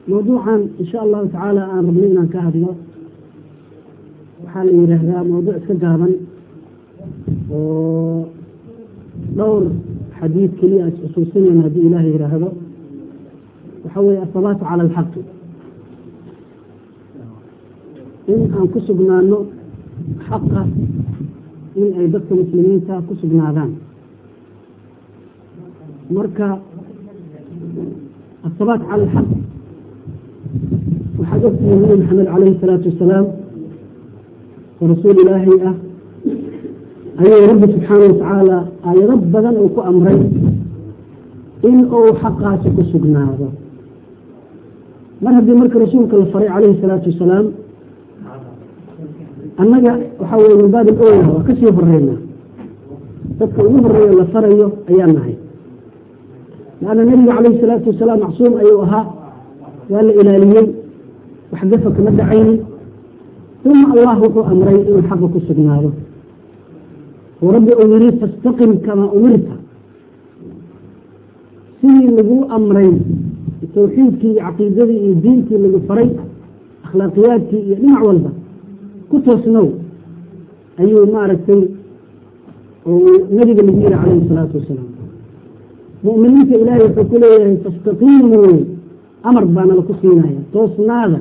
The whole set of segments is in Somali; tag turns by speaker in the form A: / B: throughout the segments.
A: mawduucan insha allahu tacaala aan rabnay inaan ka hadlo waxaa la yidhaahdaa mawduuc iska gaaban oo dhowr xadiid keliya is xusuusinayna haddii ilaah yidhaahdo waxa weeye asabaatu cala alxaqi in aan ku sugnaano xaqa in ay dadka muslimiinta ku sugnaadaan marka asabaat cala alxaq waxaad ogtihiin nabi maxamed calayhi salaatu wasalaam oo rasuul ilaahay ah ayuu rabbi subxaana watacaala aayado badan uu ku amray in uu xaqaasi ku sugnaado mar haddii marka rasuulka la faray calayhi salaatu wasalaam annaga waxaa weye min baab ilowla waa kasii horeynaa dadka ugu horeeyo la farayo ayaan nahay laanna nabiga calayhi salaatu wasalaam macsuum ayuu ahaa waa la ilaaliyey wax gafa kama dhacaynin uma allah wuxuu amray inuu xaqa ku sugnaado oo rabbi uu yiri fastaqim kamaa umirta sidii laguu amray tawxiidkii iyo caqiidadii iyo diintii lagu faray akhlaaqiyaadkii iyo dhinac walba ku toosnow ayuu maaragtay oo nabiga lagu yihi calayhi salaatu wasalaam mu'miniinta ilaahay wuxuu ku leeyahay fastaqiimuu amar baana laku siinaya toosnaada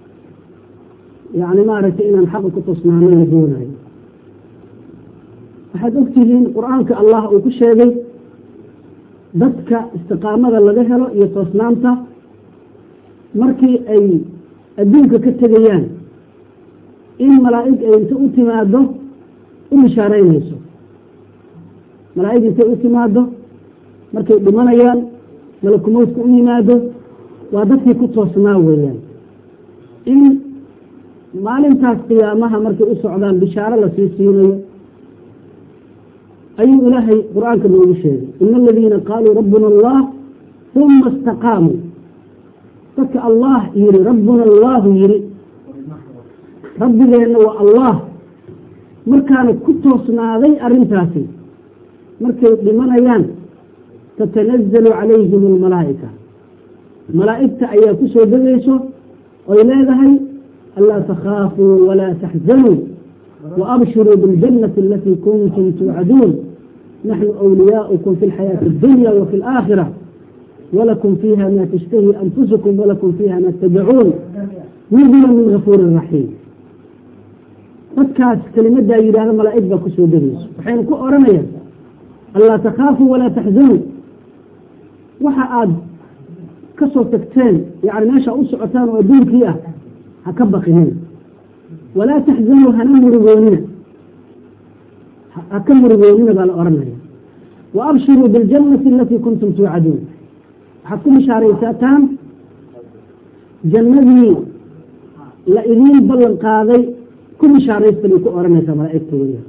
A: yani maaragtay inaan xaqa ku toosnaano la doonayo waxaad ogtihiin qur-aanka allah uu ku sheegay dadka istiqaamada laga helo iyo toosnaanta markii ay adduunka ka tegayaan in malaa'ig ay inta u timaado u bishaareynayso malaa'ig intay u timaado markay dhimanayaan malakumowdka u yimaado waa dadkii ku toosnaa weeyaan in maalintaas qiyaamaha markay u socdaan bishaaro lasii siinayo ayuu ilaahay qur-aanka noogu sheegay ina aladiina qaaluu rabbuna allah uma istaqaamuu dadka allah yiri rabbuna allahu yiri rabbigeenna waa allah markaana ku toosnaaday arrintaasi markay dhimanayaan tatanazalu calayhim almalaa'ika malaa'igta ayaa ku soo degayso oy leedahay anlaa takhaafuu walaa taxzanuu waabshiruu biاljannati alatii kuntum tuucaduun naxnu أwliyaؤكم في الحياة الدuنيا وفي الآخرة ولكم فيها ما تشتهي أنفسكم ولكم فيها ما تدعون نزلا من غفور رحيم dadkaas kelimadaa yidhahda malaa'ig baa kusoo degayso waxayna ku oranayaan anlaa takhaafuu walaa taxzanuu waxa aad ka soo tagteen yani meesha u socotaan oo adduunkii ah ha ka baqinin walaa taxzanuu hana murugoonina ha ka murugoonina baa la oranaya wa abshiruu biاljannati alatii kuntum tuucaduun waxaad ku bishaaraysataan jannadii la idiin ballan qaaday ku bishaaraysta bay ku oranaysaa malaa'igta weya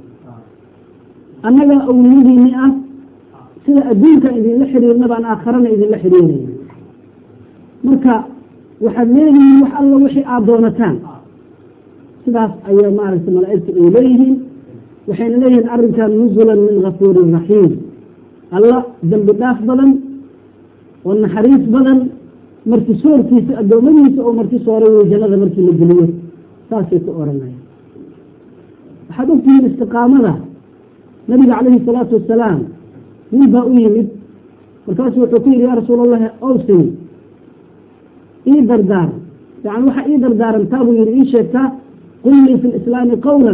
A: annaga awliyadiini ah sida adduunka idinla xiriirna baan aakharana idinla xiriiraya marka waxaad leeyihiin wax alla wixii aada doonataan sidaas ayaa maaragtay malaa'igta ay leeyihiin waxayna leeyihiin arrinkan nusulan min gafuurin raxiim alla dembi dhaaf badan oo naxariis badan martisoorkiisa addoommadiisa oo martisooray wey jannada markii la geliyo saasay ku oranaya waxaad ogtihiin istiqaamada nabiga calayhi salaatu wasalaam nin baa u yimid markaasu wuxuu ku yidhi yaa rasuul allahi owsini ii dardaaran yani waxaa ii dardaarantaa buu yihi ii sheegtaa qul lii fi lislaami qawlan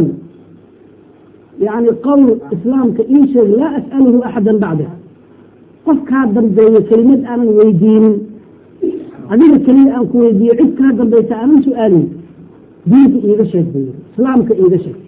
A: yani qowl islaamka ii sheeg laa as'aluhu axada bacda qof kaa dambeeyo kelimad aanan weydiinin adiga keliya aan ku weydiiyo cid kaa dambaysa aanan su-aalin diinka iiga sheeg buu yiri islaamka iiga sheeg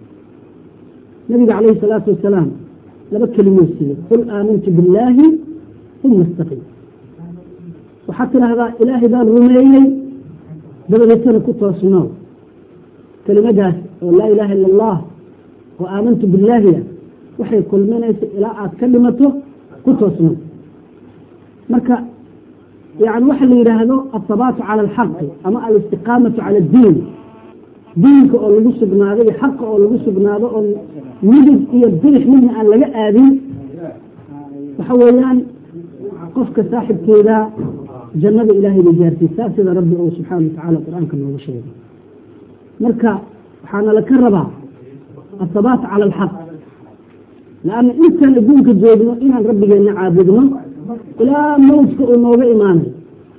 A: nabiga calayhi salaatu wasalaam laba kelimuu siiyey qul aamantu billaahi uma istaqim waxaad tidhaahdaa ilaahay baan rumeeyey dabadeetana ku toosnoo kelimadaas oo laa ilaaha illa allah oo aamantu billaahiya waxay kulminaysa ilaa aad ka dhimato ku toosno marka yani waxa la yidhaahdo asabaatu cala alxaqi ama alistiqaamatu cala addiin diinka oo lagu sugnaado iyo xaqa oo lagu sugnaado oo midig iyo bidix midna aan laga aadin waxa weeyaan qofka saaxibkeeda jannada ilaahay bay gaarsiisaa sida rabbi uu subxaana watacaala qur-aanka noogu sheegay marka waxaana laka rabaa athabaat cala alxaq laanna intaan adduunka joogno inaan rabbigeenna caabudno ilaa mawdka uu nooga imaanayo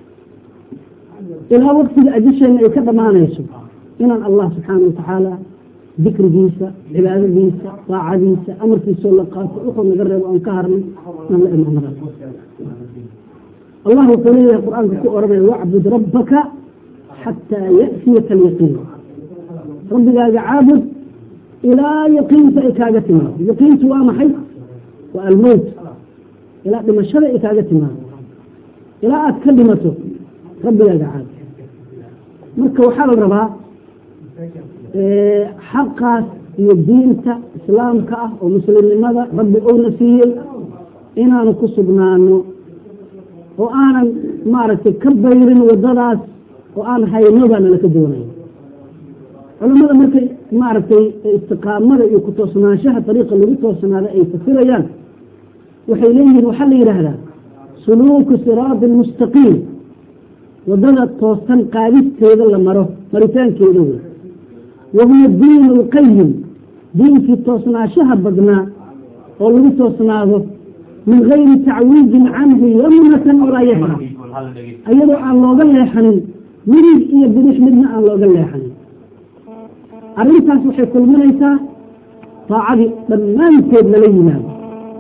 A: ilaa waktiga ajasheenna ay ka dhammaanayso inaan allah subxaana watacaala dikrigiisa cibaadadiisa daacadiisa amarkiisoo la qaato wuxuu naga reebo aan ka harnay aan la imaanada allah wuxuu leeyahay qur-aanka ku oranaya wacbud rabbaka xataa ya'tiyaka alyaqiin rabbigaaga caabud ilaa yaqiinta ay kaaga timaado yaqiintu waa maxay waa almowt ilaa dhimashada ay kaaga timaado ilaa aad ka dhimato rabbigaaga caabud marka waxaa la rabaa xaqaas iyo diinta islaamka ah oo muslimnimada rabbi uuna siiyey inaanu ku sugnaano oo aanan maaragtay ka bayrin wadadaas oo aan hayno baa nalaka doonaya culamada markay maaragtay istiqaamada iyo ku toosnaanshaha dariiqa lagu toosnaada ay fasirayaan waxay leeyihiin waxaa la yidhaahdaa suluuku siraadi almustaqiim wadada toosan qaadisteeda la maro maritaankeeda wey wahuwa diin lqayim diinkii toosnaashaha badnaa oo lagu toosnaado min gayri tacwiidin canhu yamnatan walaa yasra iyadoo aan looga leexanin midig iyo bidix midna aan looga leexanin arrintaas waxay kulminaysaa daacadii dhammaanteed lala yimaado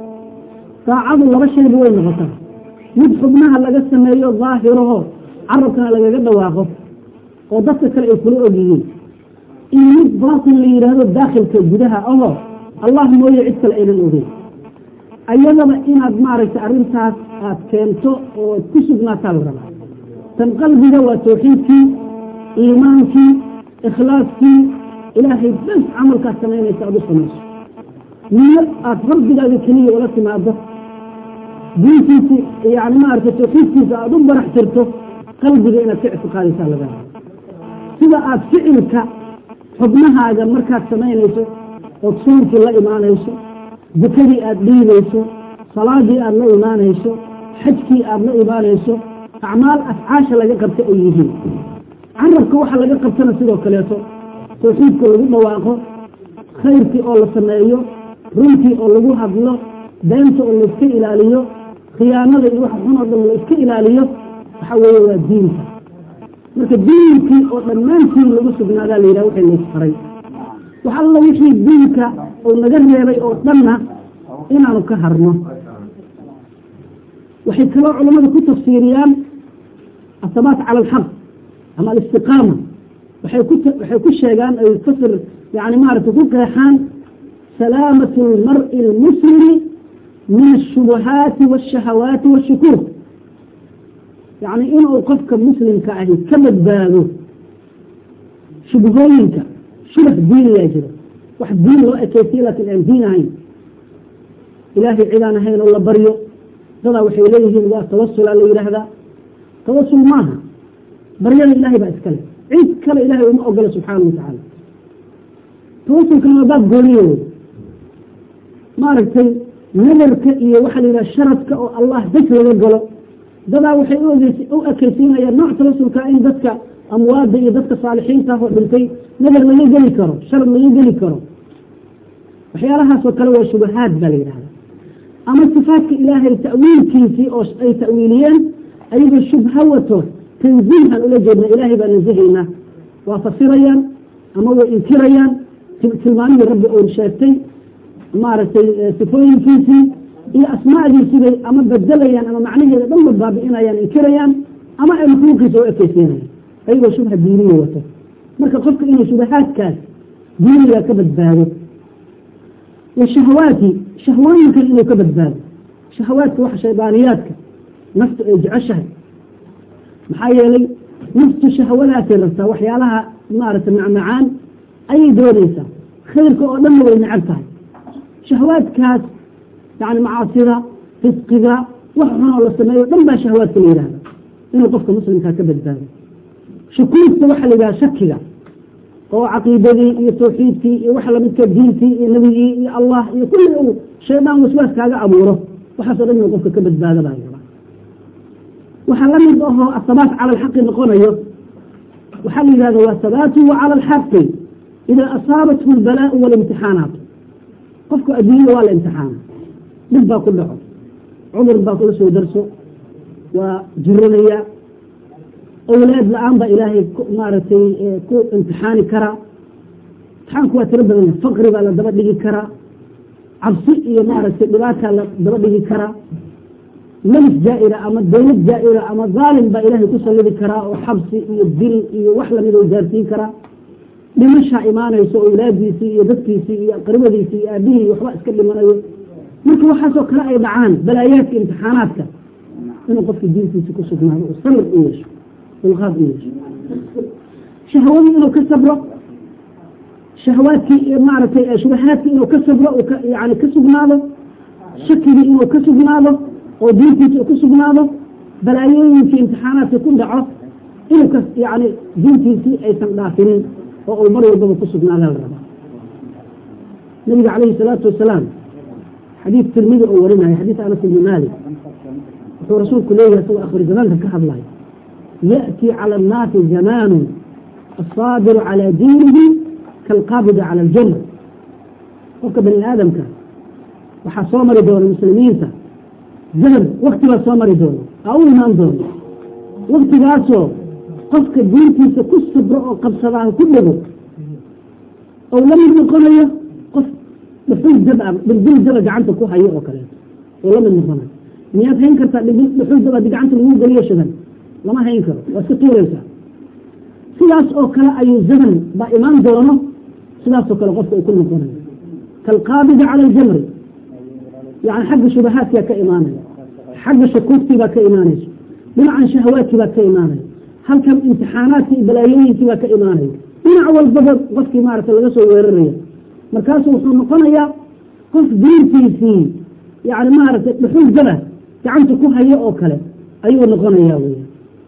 A: daacadu laba shayba way noqotaa mid xubnaha laga sameeyo daahiraho carabkana lagaga dhawaaqo oo dadka kale ay kula ogyihiin iyo mid baatin la yidhaahdo daakhilka gudaha ahoo allah mooye cid kale aynan ogeyn ayadaba inaad maaragtay arrintaas aad keento oo ad ku sugnaataa la rabaa tan qalbiga waa tawxiidkii iimaankii ikhlaaskii ilaahay bas camalkaad samaynaysa aad u samayso niyo aad rabbigaaga keliya ula timaado diintiisi yani maaragtay tawxiidkiisa aada u barax tirto qalbiga inaad ka ictiqaadaysaa laga raba sida aad ficilka xubnahaaga markaad samaynayso ood soonkii la imaanayso zakadii aada dhiibayso salaadii aada la imaanayso xajkii aada la imaanayso acmaal afcaasha laga qabta ay yihiin carabka waxa laga qabtana sidoo kaleeto tawxiidka lagu dhawaaqo khayrkii oo la sameeyo runtii oo lagu hadlo beenta oo layska ilaaliyo khiyaanada iyo waxa xun oo dhan la iska ilaaliyo waxa weeye waa diinka marka diinkii oo dhammaantii lagu sugnaadaa la yidhaha waxay laysfaray wax alla wixii diinka uu naga reebay oo dhanna inaanu ka harno waxay kaloo culammadu ku tafsiiriyaan athabaat cala alxaq ama alistiqaama waxay ku waxay ku sheegaan ay fasir yani maaragtay ku qeexaan salaamatu almar'i almuslimi min ashubuhaati waashahawaati waashukuur yacni inuu qofka muslimka ahi ka badbaado shubhooyinka shubah diiniyaa jiro wax diin loo ekeysiye laakiin aan diin ahayn ilaahay cidaan ahayn oo la baryo dadaa waxay leeyihiin waa tawasulaa la yidhaahdaa tawasul maaha baryada ilaahay baa iskale cid kale ilahay uma ogola subxaana wa tacaala tawasulkana waa baab gooniyo wey maaragtay nadarka iyo waxaa la yidhaha sharadka oo allah daj laga galo dadaa waxay u ekeysiinayaan nooc tawasulka in dadka amwaada iyo dadka saalixiinta ah oo dhintay nadar laga geli karo sharad laga geli karo waxyaalahaasoo kale waa shubahaad baa la yidhahda ama sifaadka ilaahay ta'wiilkiisii oo ay ta'wiiliyeen ayagoo shubha wato tanziihan ula jeedna ilaahay baa nasahaynaa waa fasirayaan ama way inkirayaan tilmaamihii rabbi uu sheegtay maaragtay sifooyinkiisii iyo asmaadiisibay ama bedelayaan ama macnaheeda dhanba baabi'inayaan inkirayaan ama ay makhluuqiisa u ekeysiinayaan ayagoo shubha diiniya wato marka qofka inuu shubahaadkaas diiniga ka badbaado washahawaati shahwooyinkan inuu ka badbaado shahawaadka waxa shaydaaniyaadka naftu ay jeceshahay maxaa yeelay naftu shahwadaasay rabtaa waxyaalaha maaragtay macmacaan ayay doonaysaa khayrka oo dhanna way necab tahay shahwaadkaas yani macaasida fisqiga wax xun oo la sameeyo dhan baa shahwaadka la yidhahda inuu qofka muslimkaa ka badbaado shukuurta waxaa la yidhaha shakiga oo caqiidadii iyo tawxiidkii iyo waxa lamidka diintii iyo nebigii iyo allah iyo kulli uu shaydaan waswaas kaaga abuuro waxaasoo dhan inuu qofka ka badbaado baa yaba waxaa la mid ahoo ahabaat cala alxaqi noqonayo waxaa la yidhahda waa habaatuhu cala alxaqi idaa asaabathu albalaau walimtixaanaat qofku adduunyada waa la imtixaana dhib baa ku dhaco cudur baa kula soo darso waa jiranaya awlaad la-aan baa ilaahay maaragtay ku imtixaani karaa imtixaanku waa tiro badan yahay faqri baa la daba dhigi karaa cabsi iyo maaragtay dhibaataa la daba dhigi karaa melis jaa-ira ama dawlad jaa-ira ama dhaalim baa ilaahay ku sallidi karaa oo xabsi iyo dil iyo wax lamid oo gaarsiin karaa dhimashaa imaanayso awlaadiisii iyo dadkiisii iyo aqribadiisii iyo aabihii waxba iska dhimanayo marka waxaasoo kale ay dhacaan balaayaadka imtixaanaadka inuu qofka diintiisa ku sugnaado oo sabir u yeesho dulqaad u yeesho shahwadii inuu ka sabro shahwaadkii iyo maaragtay shubahaadkii inuu ka sabro yani ka sugnaado shakigii inuu ka sugnaado oo diintiisa ku sugnaado balaayooyinkii imtixaanaadka ku dhaco inuu ka yani diintiisii aysan dhaafinin oo uu mar walbaba ku sugnaada la rabaa nabiga calayhi salaatu wasalaam xadiid tirmidi oo warinaya xadiid anas ibni maalik wuxuu rasuulku leeyahay isagoo akhri zamaanka ka hadlaya ya'ti cala annaasi zamaanu asaabiru calaa diinihi kaalqaabidi cala aljanna qofka bani aadamka waxaa soo mari doona muslimiinta zaman wakti baa soo mari doona aa u imaan doona waktigaasoo qofka diintiisa ku sabro oo qabsadaaha ku dhego ou la mid noqonayo qof dhuxul daba dhildil daba gacanta ku hayo oo kaleeto oo la mid noqonayo miyaad hayn kartaa dhuxul daba di gacanta lagu geliyo shadan lama hayn karo waa iska tuuraysaa sidaas oo kale ayuu zaman baa imaan doono sidaasoo kale qofka ay ku noqonayo kaalqaabidi cala aljamri yani xagga shubahaadkaa ka imaanaya xagga shakuugtii baa ka imaanayso dhinacan shahawaadkii baa ka imaanaya halkan imtixaanaadkii iyo balaayooyinkii baa ka imaanaya dhinac walbaba qofkii maaragta laga soo weeraraya markaasu wuxuu noqonayaa qof diintiisii yani maaragtay dhuxul daba gacanta ku hayo oo kale ayuu noqonayaa weya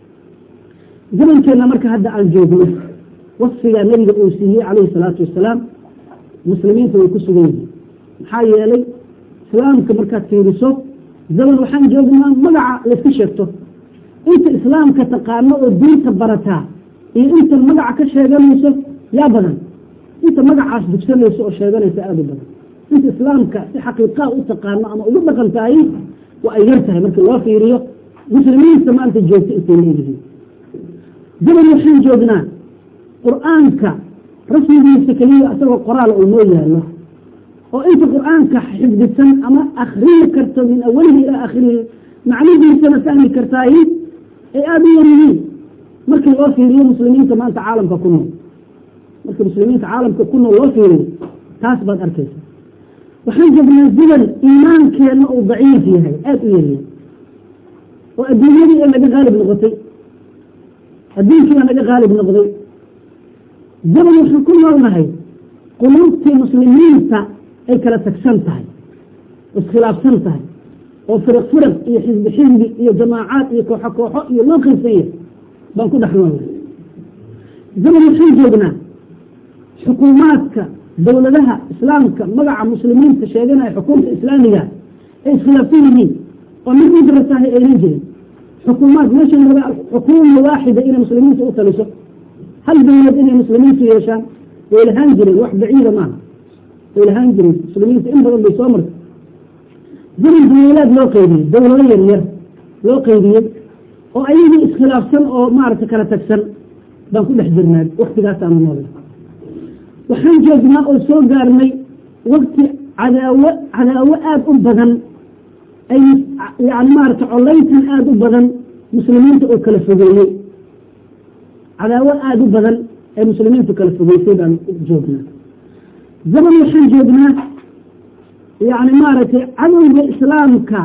A: zamankeenna marka hadda aan joogno wasfigaa nabiga uu siiyey calayhi salaatu wasalaam muslimiinta way ku sugan yihiin maxaa yeelay islaamka markaad fiiriso zaman waxaan joognaa magaca layska sheegto inta islaamka taqaano oo diinta barataa iyo inta magaca ka sheeganayso yaa badan inta magacaas dugsanayso oo sheeganaysa aada u badan inta islaamka si xaqiiqaa u taqaano ama ugu dhaqan tahay waa ay yar tahay markii loo fiiriyo muslimiinta maanta joogta intay leeyihiin zaman waxaan joognaa qur-aanka rasmigiisa keliya isagoo qoraal uu noo yaallo oo inta qur-aanka xifdisan ama akriyi karto min awalihi ilaa akhirihi macnihiisana fahmi kartaay ay aada u yar yihiin markii loo fiiriyo muslimiinta maanta caalamka ku nool markii muslimiinta caalamka ku nool loo fiiriyo taas baad arkaysa waxaan joognaa zaman iimaankeenna uu daciif yahay aada u yaryahay oo adduunyadii ee naga qaalib noqotay adduunkii baa naga qaalib noqday zaman waxaan ku noolnahay quluubtii muslimiinta ay kala tagsan tahay iskhilaafsan tahay oo firiq firiq iyo xisbi xisbi iyo jamaacaad iyo kooxo kooxo iyo loo qaybsan yahay baan ku dhex noolnahay zaman waxaan joognaa xukuumaadka dowladaha islaamka magaca muslimiinta sheeganaya xukuumta islaamiga ay iskhilaafsan yihiin oo mid mid rasaahay aynan jirin xukuumaad meeshan laga xukuuma waaxida inay muslimiinta u taliso hal dowlad inay muslimiintu yeeshaan way lahaan jireen wax baciida maaha way lahaan jireen muslimiinta in badan bay soo martay zaman dawlaad loo qaybiyey dowlado yar yar loo qaybiyey oo ayagii iskhilaafsan oo maaragta kala tagsan baan ku dhex jirnaa waktigaasaanu noolna waxaan joognaa oo soo gaarnay wakti cadaawo cadaawo aada u badan ay yani maarata collayntan aada u badan muslimiinta oo kala fogeeyey cadaawo aada u badan ee muslimiintu kala fogeysay baan joognaa zaman waxaan joognaa yani maaragtay cadowga islaamka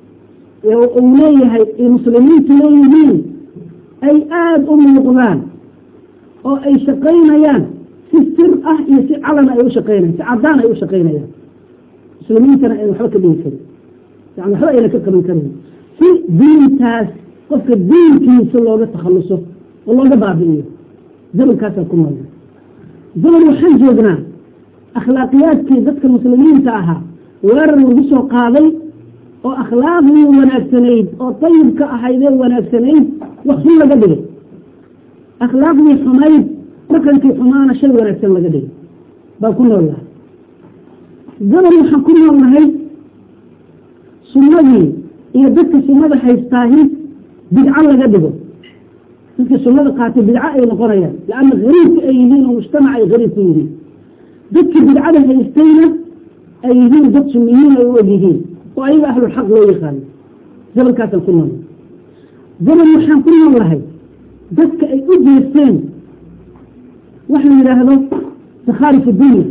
A: uu leeyahay ay muslimiintu leeyihiin ay aada u muuqdaan oo ay shaqaynayaan si sir ah iyo si calana ay u shaqaynayan si cadaan ay u shaqaynayaan muslimiintana ayna waxba ka dhigi karin yani waxba ayna ka qaban karin si diintaas qofka diinkiisa looga takhaluso oo looga baabi'iyo zamankaasaan ku noolna zaman waxaan joognaa akhlaaqiyaadkii dadka muslimiinta ahaa weerar lagu soo qaaday oo akhlaaqdii wanaagsanayd oo tayibka ahaydee wanaagsanayd wax xun laga dhigay akhlaaqdii xumayd dhaqankii xumaana shay wanaagsan laga dhigay baan ku nool nahay gaban waxaan ku nool nahay sunnadii iyo dadka sunnada haystaahi bidco laga dhigo dadka sunnada qaatay bidco ay noqonayaan laanna gariibka ay yihiin oo mujtamac ay gariib ku yihiin dadkii bidcada haystayna ay yihiin dad sunniyiin ay u og yihiin oo ayaga ahlulxaq loo yaqaano gabalkaasaan ku nool gabal waxaan ku nool lahay dadka ay u jeesteen wax la yidhaahdo sakhaarif dunya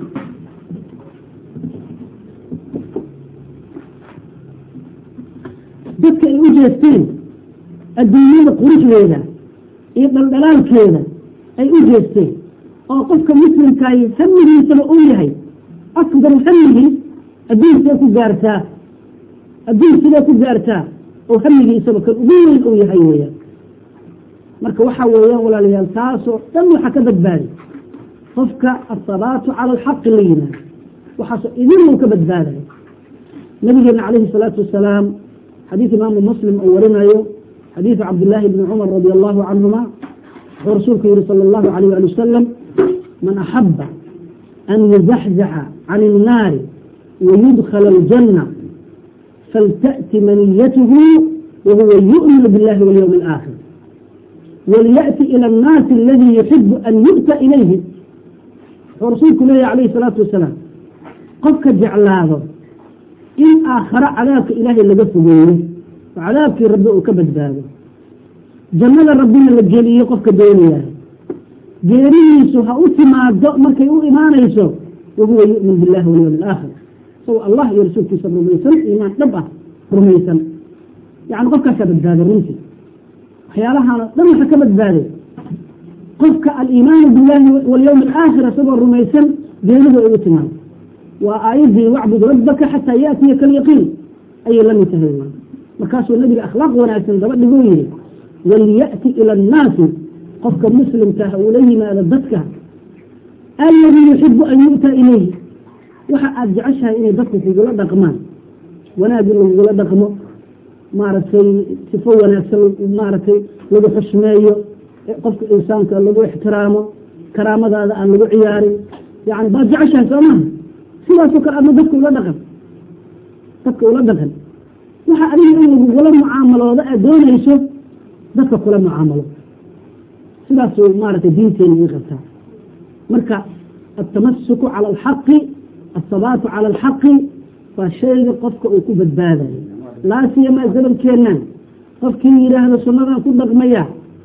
A: dadka ay u jeesteen adduunyada quruxdeeda iyo dhaldhalaalkeeda ay u jeesteen oo qofka muslimkaahi hamigiisaba uu yahay akbaru hamigii adduun sidee ku gaartaa adduun sidee ku gaartaa oo hamigiisaba kan ugu weyn uu yahay weeyaan marka waxaa weeyaan walaalayaal taasoo dhan waxaa ka badbaadi qofka asabaatu cala alxaqi la yimaado waxaasoo idin uu ka badbaadayo nabigeena calayhi salaatu wasalaam xadiid imaamu muslim uu warinayo xadiidu cabdillaahi bni cumar radi allahu canhuma wuxuu rasuulku yihi sala allahu alayh ali wasalam man axaba an yuzaxzaxa can innaari wayudkhala aljanna faltأti maniyatuhu wahuwa yu'minu biاllahi walyowmi alaakhir walyaأti ilى الnaasi aladii yuxibu an yu'ta ilayhi wuxuu rasuulku leeyahy alayhi salaatu wasalaam qofka jeclaado in aakhare cadaabka ilaahay laga fogeeyo oo cadaabkii rabbi uu ka badbaado jannada rabbina la geliyo qofka doonayahay geerihiisu ha u timaado markay u imaanayso wahuwa yu'min billahi walyowmi alaakhir isagoo allah iyo rasuulkiisa rumaysan iimaan dhab ah rumaysan yani qofkaasaa badbaaday runtii waxyaalahaan dhan waxa ka badbaaday qofka aliimaanu billahi walyowmi alaakhir isagoo rumaysan geeridu ay u timaado waa aayaddii wacbud rabbaka xataa yaatiyaka alyaqiin ayay la mid tahay markaasuu nabiga akhlaaq wanaagsan daba dhiguu yihi waliya'ti ila annaasi qofka muslimkaah uu la yimaado dadka alladii yuxibu an yu'ta ilayhi waxa aada jeceshahay inay dadku kugula dhaqmaan wanaagii lagugula dhaqmo maaragtay sifo wanaagsan maaragtay lagu xushmeeyo qofka insaanka lagu ixtiraamo karaamadaada aan lagu ciyaarin yani baad jeceshahay soo maha sidaasoo kale adna dadka ula dhaqan dadka ula dhaqan waxa adiga in lagugula mucaamalooda aad doonayso dadka kula mucaamalo sidaasuu maaragtay diinteena ii qabtaa marka altamasuku cala alxaqi alsabaatu cala alxaqi waa shayga qofka uu ku badbaadayo laa siyamaa zabankeennan qofkii yidhaahdo sunnadan ku dhaqmaya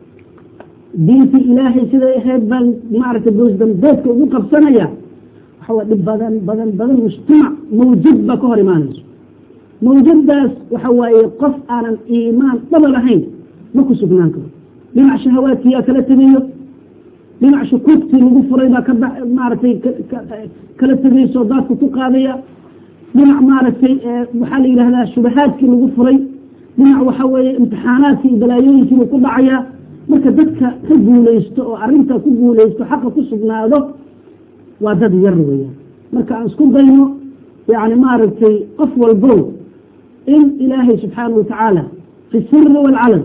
A: diintii ilaahay siday ahayd baan maaragtay boosdambeedka ugu qabsanaya waxawaa dhib badan badan badan mujtamac mawjad baa ka hor imaanayso mawjadaas waxa waaye qof aanan iimaan dhaba lahayn ma ku sugnaan karo dhinac shahawaadkiyaa kala tegayo dhinac shukuugtii lagu furay baa ka maaragtay kala tegayso daadka ku qaadaya dhinac maaragtay waxaa la yidhahdaa shubahaadkii lagu furay dhinac waxa weeye imtixaanaadkii iyo balaayooyinkiibuu ku dhacayaa marka dadka ka guulaysto oo arrintaa ku guulaysto xaqa ku sugnaado waa dad yar weeyaan marka aan isku dayno yani maaragtay qof walbo in ilaahay subxaanahu watacaala fi siri waalcalan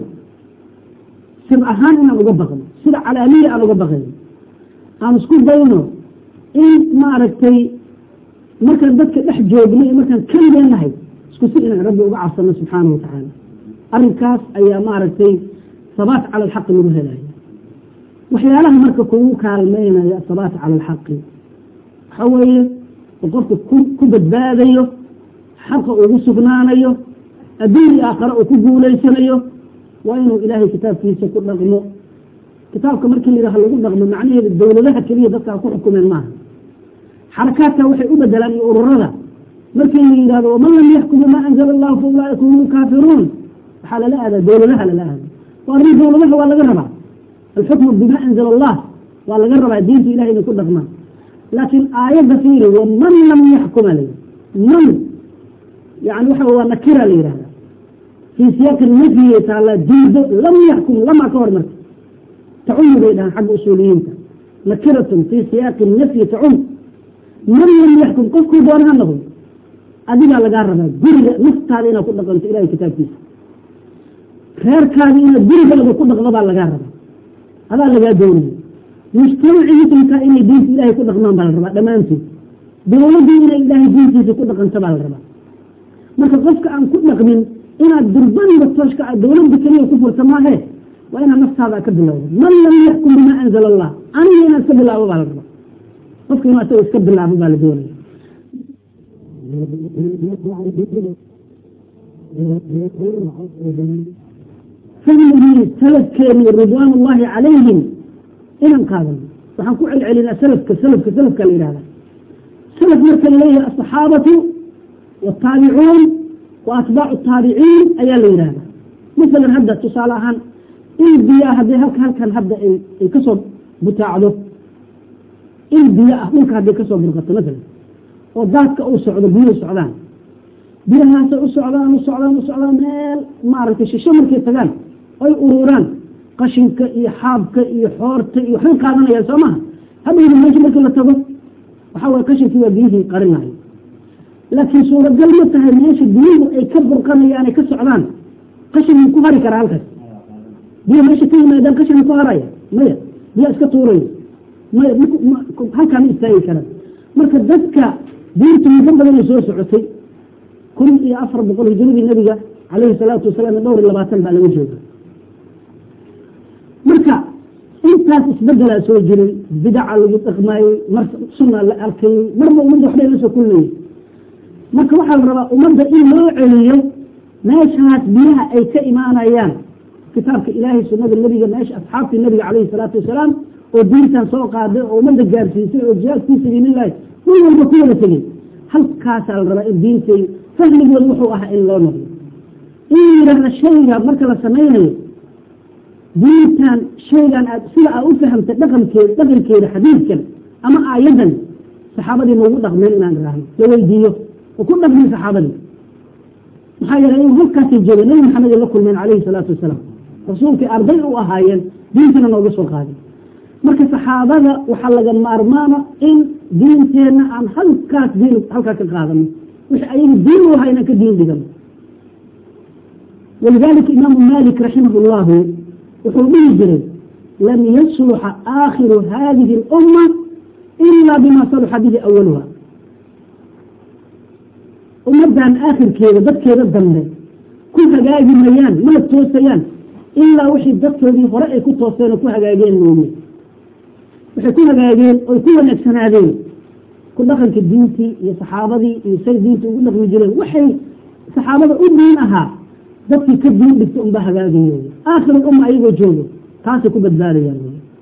A: sir ahaan inaan uga baqno sida calaamiya aan uga baqayno aan isku dayno in maaragtay markaan dadka dhex joogno iyo markaan keligeenahay isku si inaan rabbi uga cabsano subxaanahu watacaala arrinkaas ayaa maaragtay sabaat cala alxaqi lagu helayo waxyaalaha marka kugu kaalmeynaya asabaat cala alxaqi waxa weeye oo qofka ku badbaadayo xaqa ugu sugnaanayo adduun iyo aakhare uu ku guulaysanayo waa inuu ilaahay kitaabkiisa ku dhaqmo kitaabka markii layidhaha lagu dhaqmo macnaheedu dowladaha keliya dadkaa ku xukumeen maaha xarakaadka waxay u bedelaan iyo ururada markii la yidhahdo waman lam yaxkum bimaa anzala allahu fa ulaaika hum lkaafiruun waxaa lala aadaa dowladaha lala aada o arrin dowladaha waa laga rabaa alxukmu bima anzala allah waa laga rabaa diinta ilahay inay ku dhaqmaan laakiin aayadda fiiri waman lam yaxkuma la man yani waxa waa nakira la yidhahda fii siyaaqi nafyiga taala diido lam yaxkum lamaa ka hor marka tacumi bay dhahaan xagga usuuliyiinta nakiratun fii siyaaqi nafyi tacum man lam yaxkum qofkuu doona ha noqdo adigaa lagaa rabaa guriga naftaada inaad ku dhaqanto ilahay kitaabkiisa reerkaada inaad gurigaada ku dhaqdo baa lagaa rabaa adaa lagaa doonaya mujtamacii muslimkaa inay diinta ilahay ku dhaqmaan baa la rabaa dhammaantood dowladdii inay ilaahay diintiisa ku dhaqanto baa la rabaa marka qofka aan ku dhaqmin inaad durbaniba tooshka dowladda keliya ku furta maahe waa inaad naftaada ka bilowdo man lam yaxkum bima anzala allah aniga inaad iska bilaabo baa la rabaa qofka inuu asaga iska bilaabo baa la doonaya fahmigii salafkeeni ridwaan ullahi calayhim inaan qaadano waxaan ku celcelinaa salafka salafka salafka la yihahda salaf marka laleeyahay asaxaabatu wataabicuun wa atbaacu taabiciin ayaa la yidhahda masalan hadda tusaale ahaan il biyaa hadday halka halkan hadda ay kasoo butaacdo il biyo ah dhulka hadday kasoo burqato masalan oo daadka uu socdo biyuhu socdaan biyahaasay u socdaan u socdaan u socdaan meel maaragtay shisho markay tagaan oy ururaan qashinka iyo xaabka iyo xoorta iyo waxbay qaadanayaan soo maha hadhowda meesha markii la tago waxaa waye qashinkii waa biyihii qarin lahay laakiin suuragal ma tahay meesha biyuhu ay ka burqanayaan ay ka socdaan qashin ku hari karaa halkaas biyo meesha ka yimaadaan qashin ku haraya maya biya iska tuuraya maya halkaa ma istaagi karaan marka dadka diintu muddo badan ay soo socotay kun iyo afar boqol hijiradii nabiga calayhi salaatu wasalaam dhowr iyo labaatan baa laga jooga marka intaas isbedelaa soo jiray bidaca lagu dhaqmaayey mar sunna la arkayey marba ummadda waxbay la soo kulmayey marka waxaa la rabaa ummadda in loo celiyo meeshaas biyaha ay ka imaanayaan kitaabka ilaahay sunada nebiga meesha asxaabtii nabiga calayhi salaatu wasalaam oo diintan soo qaaday oo ummadda gaarsiisay oo jihaad fii sabiilillahi nin walba ku wada tegey halkaasaa la rabaa in diintay fahmigooda wuxuu ahaa in loo noqdo in yidhaahda shayga marka la samaynayo diintan shaygan aad sida aad u fahamtay dhaqankeeda dhaqankeeda xadiidkan ama aayadan saxaabadii maugu dhaqmeen inaan idhaahno la weydiiyo oo ku dhaqmin saxaabadii maxaa yeelay in halkaasay joogeen nabi maxamed ay la kulmeen calayhi salaatu wasalaam rasuulkii arday u ahaayeen diintana nooga soo qaaday marka saxaabada waxaa laga maarmaana in diinteenna aan halkaas diin halkaa ka qaadano wixii ayaga diin u ahaa inaan ka diin dhigano walidalika imaamu malik raximah llahu wuxuu dhihi jiray lam yasluxa aakhiru hadihi اlumma ila bima saluxa bihi awaluha ummaddan aakhirkeeda dadkeeda dambe ku hagaagi mayaan mana toosayaan ilaa wixii dadkoodii hore ay ku tooseen oo ku hagaageen mooye waxay ku hagaageen oy ku wanaagsanaadeen ku dhaqanka diintii iyo saxaabadii iyo say diinta ugu dhaqmi jireen waxay saxaabada u diin ahaa dadkii ka diin dhigta unbaa hagaagayo aakhir umma ayagoo joogo taasay ku badbaadayaan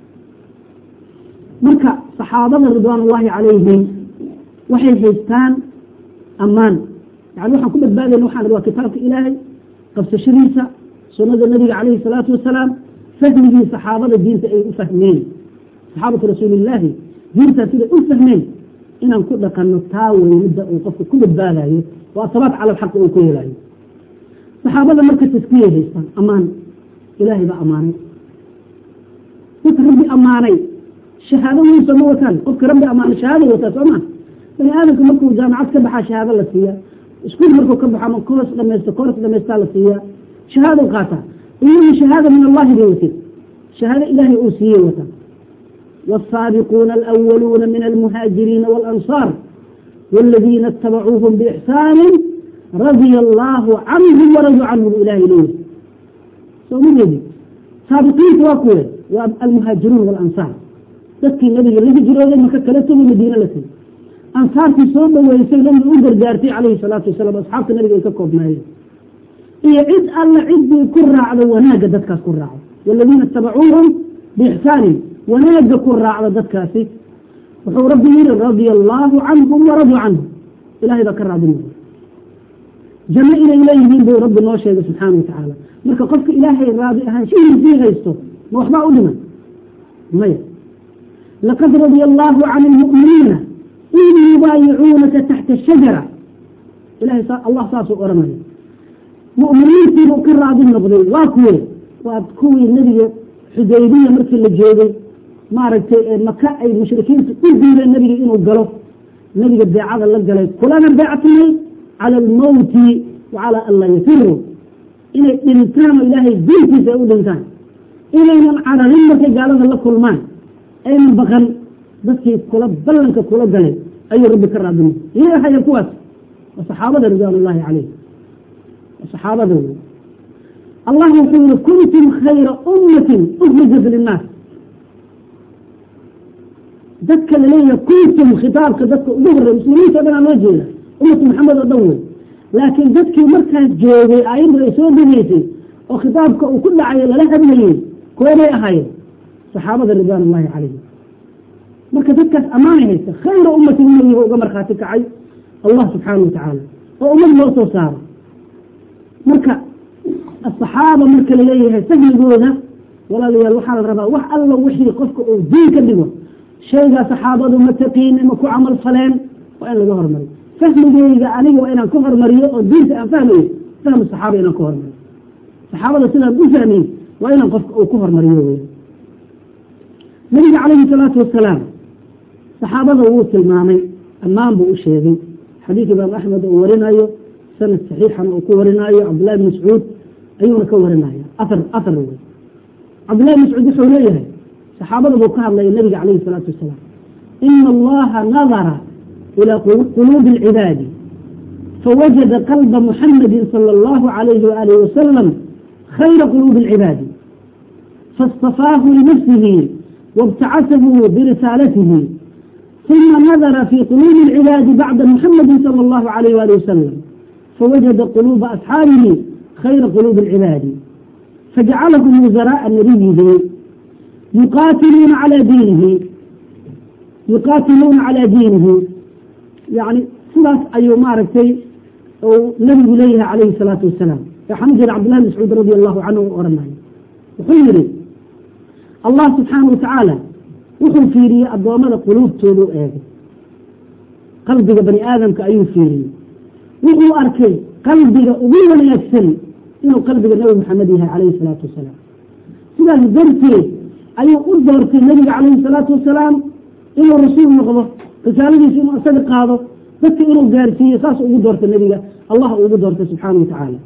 A: marka saxaabada ridwaan ullahi calayhim waxay haystaan ammaan yani waxaan ku badbaadayna waxaan waa kitaabka ilaahay qabsashadiisa sunada nabiga calayhi salaatu wasalaam fahmigii saxaabada diinta ay u fahmeen saxaabatu rasuulillaahi diintaas siday u fahmeen inaan ku dhaqanno taa wey midda uu qofka ku badbaadayo waa sabaat cala alxaqi uu ku helayo saxaabada marka taskiyay haystaan ammaan ilaahay baa ammaanay dadka rabbi ammaanay shahaado weysa ma wataan qofka rabbi ammaanay shahaaday wataa soo maa bani aadamka markuu jaamacad ka baxaa shahaado la siiya iskuul markuu ka baxo ama koos dhamaysto koors dhamaystaa la siiyaa shahaado qaataa iyagii shahaada min allahi bay wateen shahaado ilaahay uu siiyey wataa والسابقون الأولون من المهاجرين والأنصار والذين اتبعوهم بإحسان رضي الله عنهم ورضوا عنه الإله ليه سومي سابقين واكوه والمهاجرون والأنصار تذكي النبي الذي جرى ما كلته من مدينة لسي أنصار في صوبة ويسير لم يقدر جارتي عليه الصلاة والسلام أصحاب النبي يككب معي هي عد الله عد كرة على وناقة دتك كرة والذين اتبعوهم بإحسان وناقة كرة على دتكاسي وحو ربي يرى رضي الله عنهم ورضوا عنه إلهي ذكر عبد جمع إلى إليهم بو رب الله شيء سبحانه وتعالى مركا قفك إلهي راضي أهان شيء فيه غيسته ما وحبا أولما مية لقد رضي الله عن المؤمنين إذ يبايعونك تحت الشجرة إلهي صار الله صاصوا أرمي مؤمنين في بكر راضي النبضي واكوي واكوي النبي حديبية مركي اللي جيبي ما رأيت مكة أي مشركين تقول النبي إنه قالوا النبي البيعة اللي قالوا كلنا بيعة لي cala almowti wa calaa an laa yafiruu inay dhintaan oo ilaahay diintiisa ay u dhintaan inaynan cararin markay gaalada la kulmaan aynan baqan dadkii kula ballanka kula galay ayuu rabbi ka raadinay yay ahayeen kuwaas waa saxaabada ridwaan ullaahi calayh waa saxaabada wey allah wuxuu yihi kuntum khayra ummatin ukrijat linnaas dadka laleeyahay kuntum khitaabka dadka ugu horrey muslimiinta o dhan aa loo jeeda ummatu maxamed oo dhan wey laakiin dadkii markaas joogay aayadda ay soo degeysay oo khitaabka uu ku dhacay lala hadlayey kuwanay ahaayeen saxaabada ridwaan ullaahi calayhim marka dadkaas ammaanay haysta khayra ummatin inayiba uga markhaati kacay allah subxaana wa tacaala oo ummad loo soo saaro marka asaxaaba marka laleeyahay sahligooda walaalayaal waxaa la rabaa wax alla wixii qofka uu diin ka dhigo shaygaa saxaabadu ma taqiine ma ku camal faleen waa in laga hormariyo fahmigeyga aniga waa inaan ka hormariyo oo diinta aan fahmayo fahmu saxaaba inaan ka hormariyo saxaabada sidaan u fahmay waa inaan qofka uu ku hormariyo wey nabiga calayhi salaatu wasalaam saxaabada wuu tilmaamay ammaan buu u sheegay xadiid imaam axmed uu warinayo sanad saxiixana uu ku warinaayo cabdullahi bn mascuud ayuuna ka warinaya aar aar wey cabdullahi bn mascuud wuxuu leeyahay saxaabada buu ka hadlaya nabiga calayhi salaatu wasalaam ina allaha nadara ilaa quluubi alcibaadi fawajada qalba muxamadi sala allahu alayhi waalihi wasalam khayra quluubi alcibaadi faاstafaahu linafsihi wاbtacasahu birisaalatihi ثم نظر في قلوب العباد بعد محمد صلى الله عليه وآله وسلم فوجد قلوب أصحابه خير قلوب العباد فجعلهم وزراء نبيه يقاتلون على دينه يقاتلون على دينه يعني sidaas ayuu maaragtay nabigu leeyahay calayhi الsalaatu wasalaam waxaan u jira cabdillahi mascuud radi allahu canhu u oranay wuxuu yihi allah subxaana watacaala wuxuu fiiriyey addoommada quluubtoodu eegay qalbiga bani aadamka ayuu fiiriyey wuxuu arkay qalbiga ugu wanaagsan inuu qalbiga nabi maxamed yahay calayhi salaatu wasalaam sidaas darteed ayuu u doortay nabiga calayhi salaatu wasalaam inuu rasuul noqdo risaaladiisa inuu isaga qaado dadka inuu gaarsiiyo saas ugu doortay nabiga allah ugu doortay subxaana watacaala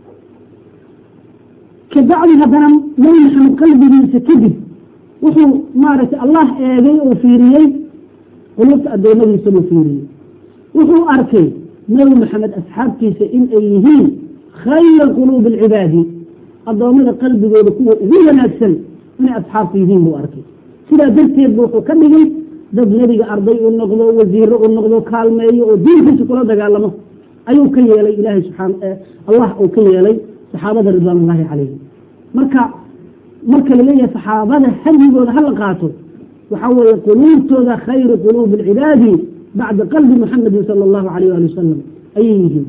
A: kabacdi haddana nabi maxamed qalbigiisa kadib wuxuu maaragtay allah eegay oo fiiriyey qulubta adoomadiisa buu fiiriyey wuxuu arkay nabi maxamed asxaabtiisa in ay yihiin khayra quluubi alcibaadi addoommada qalbigooda kuwa ugu wanaagsan inay asxaabta yihiin buu arkay sidaa darteed bu wuxuu ka dhigay dad nebiga arday u noqdo wasiiro u noqdo kaalmeeyo oo diinkiisa kula dagaalamo ayuu ka yeelay ilahay subaan allah uu ka yeelay saxaabada ridwaan ullahi calayhim marka marka laleeyahay saxaabada hadigooda hala qaato waxaa weeye quluubtooda khayru quluubi alcibaadi bacda qalbi muxamedin sala allahu alayh ali wasalam ayay yihiin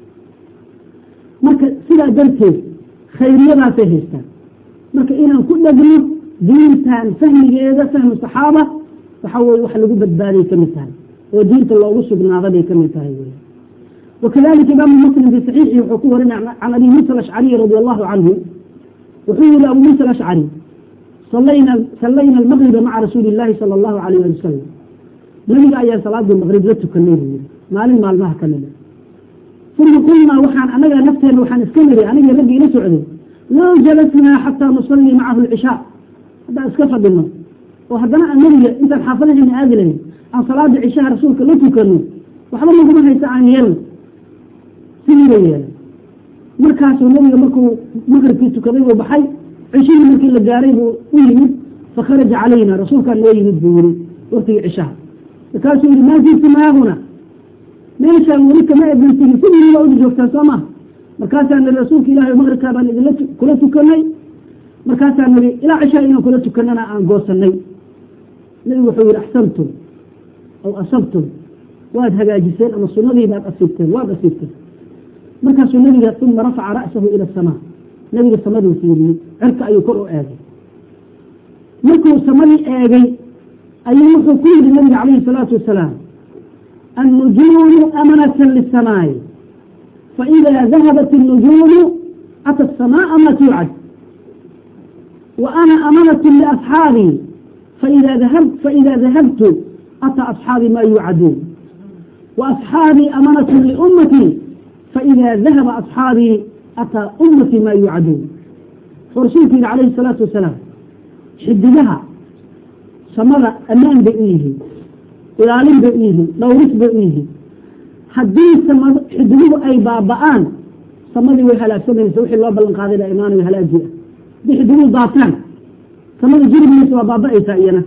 A: marka sidaa darteed khayriyadaasay haystaan marka inaan ku dhegno diintan fahmigeeda fahmu saxaaba waxaa weye wax lagu badbaaday ka mid tahay oo diinta loogu sugnaada bay ka mid tahay wey wakadalika imaamu muslim fi saxiixi wuxuu ku warinay can abi muusa alashcariy radi allahu canhu wuxuu yihi abu muusa alashcari salayna sallayna almaqriba maca rasuuli illahi sala allahu alayh ali wasalam nabiga ayaa salaadii maqrib la tukanay buu yihi maalin maalmaha ka mida uma qulnaa waxaan anaga nafteena waxaan iska niri aniga raggii ila socday low jalasnaa xataa nusallii macahu alcishaa haddaan iska fadhino oo haddana aan nabiga intaan xaafadaheena aadi lahayn aan salaada cishaha rasuulka la tukano waxba naguma haysa aan yeelno sidii bay yeelay markaasuu nabiga markuu maqribkii tukaday buu baxay cishihii markii la gaaray buu u yimid fakharaja calayna rasuulkaa noo yimid buu yiri waktigii cishaha markaasuu yihi maa ziltu maahuna meeshaan weli kama ebansigin sidii baa uda joogtaan soo maha markaasaa niri rasuulka ilahi maqribkaa baan idinla kula tukanay markaasaa niri ilaa cishaa inaan kula tukanana aan goosanay nabigu wuxuu yihi axsantum aw asabtum waad hagaajiseen ama sunadii baad asiibteen waad asiibteen markaasuu nabiga uma rafaca ra'sahu ila asamaa nabiga samaduu fiiriyey cirka ayuu kor u eegay markuu samadii eegay ayuu wuxuu ku yidhi nabiga calayhi salaatu wasalaam annujuumu amanatan lisamaa'i faإida dahabat الnujuumu ata الsamaءa ma tuucad wa ana amanat liasxaabii faإida dahabtu ata asxaabii ma yuucaduun وأصحاabي أmنة لأmتي faidaa dahaba asxaabii ataa ummatii maa yuucaduun wuxuu rasuulku yihi calayhi salaatu wasalaam xidigaha samada ammaan bay u yihiin ilaalin bay u yihiin dhowris bay u yihiin haddii samad xidiguhu ay baaba'aan samadii way halaagsamaysa wixii loo ballan qaaday baa imaanayo halaagii ah haddii xidiguhu daataan samada jiribmaysa waa baaba'aysaa iyana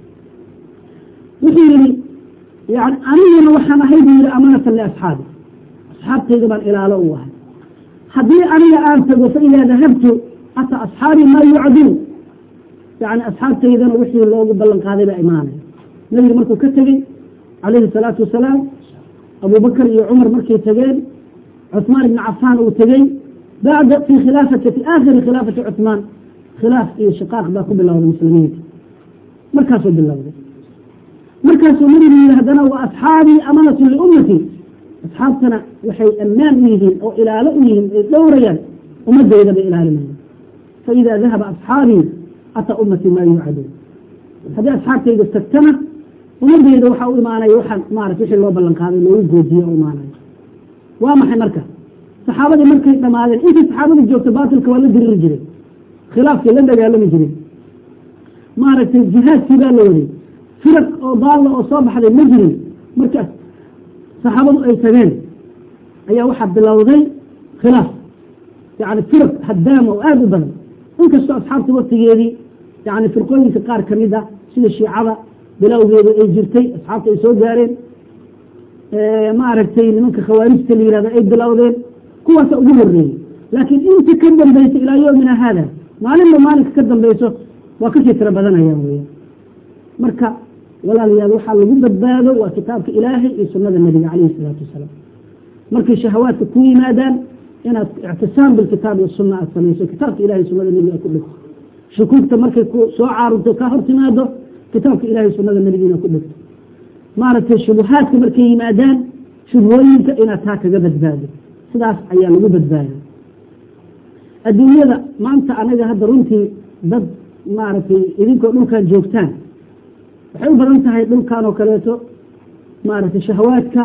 A: wuxuu yihi yani aniguna waxaan ahay buu yihi amanatan liasxaabi asxaabtayda baan ilaalo u ahay haddii aniga aan tago fa idaa dahabtu ata asxaabii maa yucduun yani asxaabtaydana wixii loogu ballan qaaday baa imaanaya nabiga markuu ka tegey calayhi salaatu wasalaam abubakar iyo cumar markay tegeen cuثmaan ibn cafaan uu tegey bacda fi khilaafati fi aakhiri khilaafati cuثmaan khilaaf iyo shiqaaq baa ku bilowday muslimiinta markaasuu bilowday markaasuu nabigu yihi haddana wa asxaabii amanatu liummatii asxaabtana waxay ammaan u yihiin oo ilaalo u yihiin ay dhowrayaan ummadeyda bay ilaalinayaan faida dahaba asxaabii ata ummatii maa yuucaduun haddii asxaabtayda tagtana ummadeyda waxaa u imaanaya waxaan maarata wixii loo ballan qaaday loogu goodiye u imaanaya waa maxay marka saxaabadii markay dhamaadeen intii saxaabadii joogta baatilka waa la diriri jiray khilaafkii la dagaalami jiray maaragtay jihaadkii baa la waday firaq oo daalla oo soo baxday ma jirin markaas saxaabadu ay tageen ayaa waxaa bilowday khilaaf yani firaq haddaama oo aada u badan inkastoo asxaabta waktigeedii yani firqooyinka qaar kamid a sida shiicada bilowgeedu ay jirtay asxaabta ay soo gaareen maaragtay nimanka khawaarijta la yihahdo ay bilowdeen kuwaasa ugu horeeyey laakiin inta ka dambaysa ilaa yomina haada maalinba maalinka ka dambayso waa kasii tiro badanayaan weya marka walaalayaal waxaa lagu badbaado waa kitaabka ilaahay iyo sunada nebiga calayhi salaatu wasalaam markay shahawaadka ku yimaadaan inaad ictisaam bilkitaabi wasuna aad samayso kitaabka ilahay sunada nebiga aad ku dhigto shukuugta markay ku soo caarunto ka hor timaado kitaabka ilahay sunada nebiga inaad ku dhigto maaragtay shubuhaadka markay yimaadaan shubhooyinka inaad taa kaga badbaado sidaas ayaa lagu badbaada adduunyada maanta anaga hadda runtii dad maaragtay idinkoo dhulkan joogtaan waxay u badan tahay dhulkan oo kaleeto maaragtay shahawaadka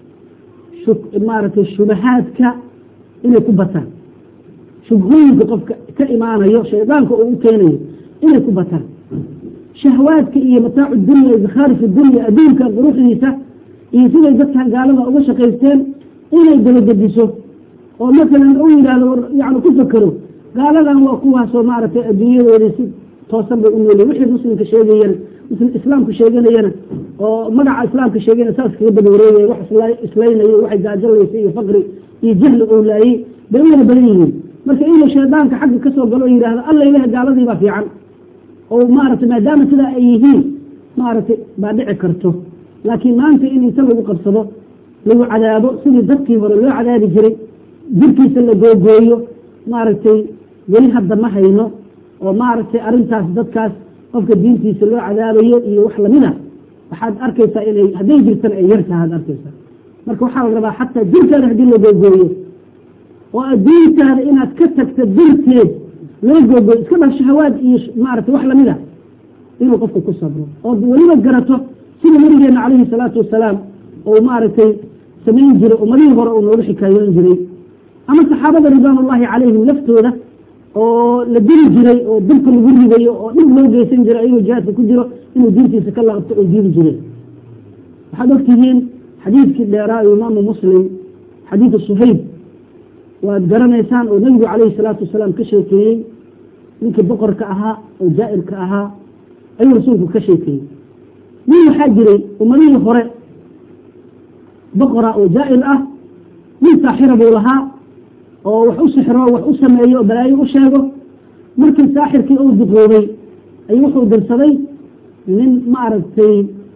A: maaragtay shubahaadka inay ku bataan shubhooyinka qofka ka imaanayo shaydaanka oo u keenayo inay ku bataan shahwaadka iyo mataacu dunya zakhaarif dunya adduunka quruxdiisa iyo siday dadkan gaalada uga shaqaysteen inay dabagediso oo masalan u yidhaahdo yani ku fakero gaaladan waa kuwaasoo maaragtay adduunyadoodii si toosan bay u nooliyay wixii muslimka sheegayana muslim islaamku sheeganayana oo magaca islaamka sheegayana saas kaga daba wareegaya wax islaynayo waxay gaajalaysay iyo faqri iyo jahli oo laayey bay u wada badan yihiin marka inuu shaydaanka xagga kasoo galo o yidhaahdo alla ilaha gaaladii baa fiican oo maaragtay maadaama sidaa ay yihiin maaragtay baa dhici karto laakiin maanta in inta lagu qabsado lagu cadaabo sidii dadkii hore loo cadaabi jiray jirkiisa la googooyo maaragtay weli hadda ma hayno oo maaragtay arrintaas dadkaas qofka diintiisa loo cadaabayo iyo wax lamida waxaad arkaysaa inay hadday jirtana ay yartaha ad arkaysaa marka waxaa la rabaa xataa jirkaada haddii la googooyo oo adduuntaada inaad ka tagta darteed loo googooyo iska dhaf shahawaad iyo maaragtay wax lamida inuu qofka ku sabro oo weliba garato sida nabigeena calayhi salaatu wasalaam oo maaragtay samayn jiray ummadihii hore uu noogu xikaayoon jiray ama saxaabada ridwaan ullahi calayhim laftooda oo la dili jiray oo dulka lagu ridayo oo dhib loo geysan jiray ayagoo jihaadka ku jiro inuu diintiisa ka laabto oo diidi jireen waxaad ogtihiin xadiidkii dheeraa imaamu muslim xadiidu suhayb waad garanaysaan oo nabigu calayhi salaatu wasalaam ka sheekeeyey ninkii boqorka ahaa oo jaa'irka ahaa ayuu rasuulku ka sheekeeyey nin waxaa jiray ummadihii hore boqora oo jaa'ir ah nin saaxira buu lahaa oo wax u sixro wax u sameeyo oo balaayo u sheego markii saaxirkii uu duqoobay ayuu wuxuu dirsaday nin maaragtay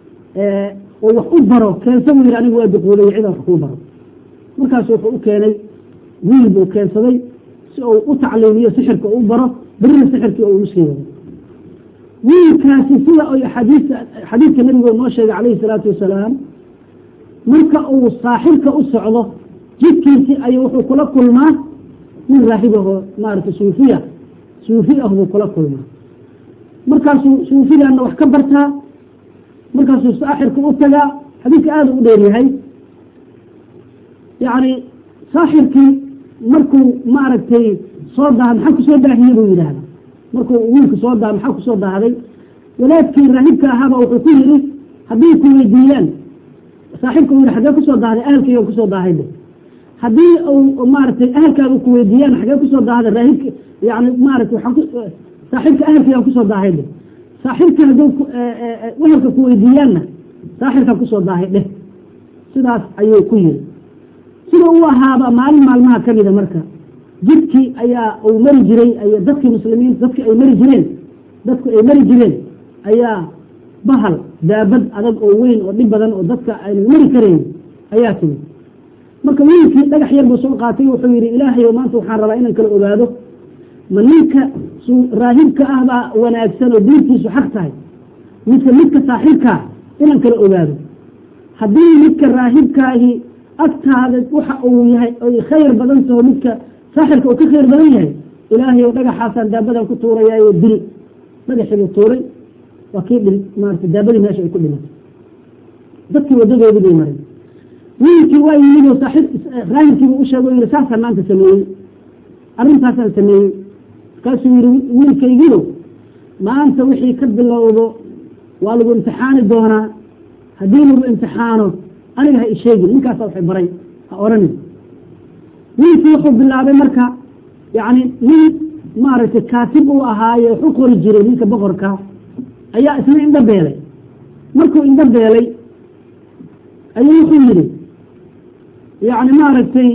A: oo wax u baro keensa buu yidhi anigu waa duqoobay cida wax kuu baro markaasu wuxuu u keenay wiil buu keensaday si uu u tacliimiyo sixirka u baro berina sixirkii uu usii wado wiilkaasi sida ay xadiista xadiidka nabigu noo sheegay calayhi salaatu wasalaam marka uu saaxirka u socdo jidkiisii ayuu wuxuu kula kulmaa nin raahibahoo maaragtay suufiya suufi ah buu kula kulmaa markaasuu suufigaana wax ka bartaa markaasuu saaxirka u tagaa xadiidka aada u dheer yahay yacni saaxirkii markuu maaragtay soo daa maxaa kusoo daahiye buu yidhaahda markuu wiilku soo daa maxaa kusoo daahday walaadkii raahibka ahaaba wuxuu ku yidhi haddii ku weydiiyaan saaxibka u yidhi xaggee kusoo daahday ahalkayga kusoo daahayde haddii uu maaragtay ahalkaaga ku weydiiyaan xaggee kusoo daahday raahibka yani maaragtay waxaan ku saaxibka ahalkaygaan kusoo daahayde saaxibka hadduu wehelka ku weydiiyaanna saaxirkaa kusoo daahay dheh sidaas ayuu ku yiri sida uu ahaaba maalin maalmaha ka mida marka jidkii ayaa uu mari jiray ay dadkii muslimiin dadkii ay mari jireen dadku ay mari jireen ayaa bahal daabad adag oo weyn oo dhib badan oo dadka aynan mari karayn ayaa timid marka wiilkii dhagax yar buu soo qaatay wuxuu yidhi ilaahay maanta waxaan rabaa inaan kala ogaado ma ninka raahibka ah baa wanaagsan oo diintiisu xaq tahay mise midka saaxiibkaa inaan kala ogaado haddii midka raahibkaahi agtaada waxa uu yahay oy khayr badan taho midka saaxirka uu ka khayr badan yahay ilaahay oo dhagaxaasaan daabadan ku tuurayaayo dil dhagaxiibuu tuuray waa kii dhil maarata daabadii meesha ay ku dhimatay dadkii wadadoodii bay maray wiilkii waa yimid oo saaxiib raahibkiibuu u sheego yidhi saasaan maanta sameeyey arrintaasaan sameeyey markaasuu yidhi wiilkaygiio maanta wixii ka bilowdo waa lagu imtixaani doonaa haddii lagu imtixaano aniga ha isheegin ninkaasa waxay baray ha oranin wiilkii wuxuu bilaabay marka yani nin maaragtay kaatib uu ahaaye wax u qori jiray ninka boqorka ayaa isna indho beelay markuu indho beelay ayuu wuxuu yidhi yani maaragtay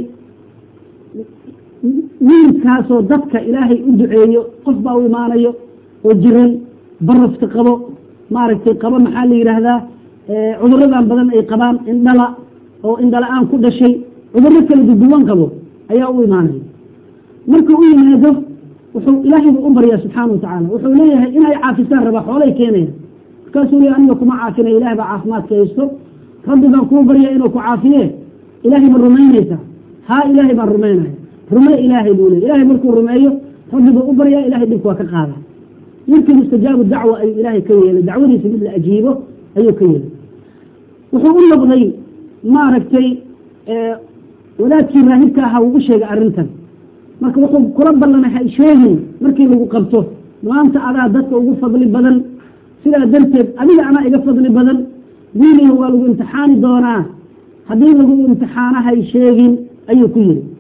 A: wiilkaasoo dadka ilaahay u duceeyo qof baa u imaanayo oo jiran barafka qabo maaragtay qabo maxaa la yidhaahdaa cuduradan badan ay qabaan indhala oo indhala-aan ku dhashay cudurro kala duduwan qabo ayaa u imaanaya markuu u yimaado wuxuu ilaahay buu u baryaa subxaana watacaala wuxuu leeyahay inay caafisaan rabaa xoolay keenaya markaasuu leeyahy aniga kuma caafinaya ilahay baa caafimaadka haysto rabbi baan kuu barya inuu ku caafiye ilaahay ma rumaynaysaa haa ilaahay baan rumaynaya rume ilaahay buu leey ilahay markuu rumeeyo rabbi buu u baryaa ilahay dhibka waa ka qaada markii mustajaabu dacwa ayuu ilaahay ka yeelay dacwadiisa mid la ajiibo ayuu ka yeelay wuxuu u noqday maaragtay wadaadkii raahibka ahaa uu u sheegay arrintan marka wuxuu kula ballanay ha sheegin markii lagu qabto maanta adaa dadka ugu fadli badan sidaa darteed adiga anaa iga fadli badan wiiliga waa lagu imtixaani doonaa haddii lagu imtixaano hay sheegin ayuu ku yiri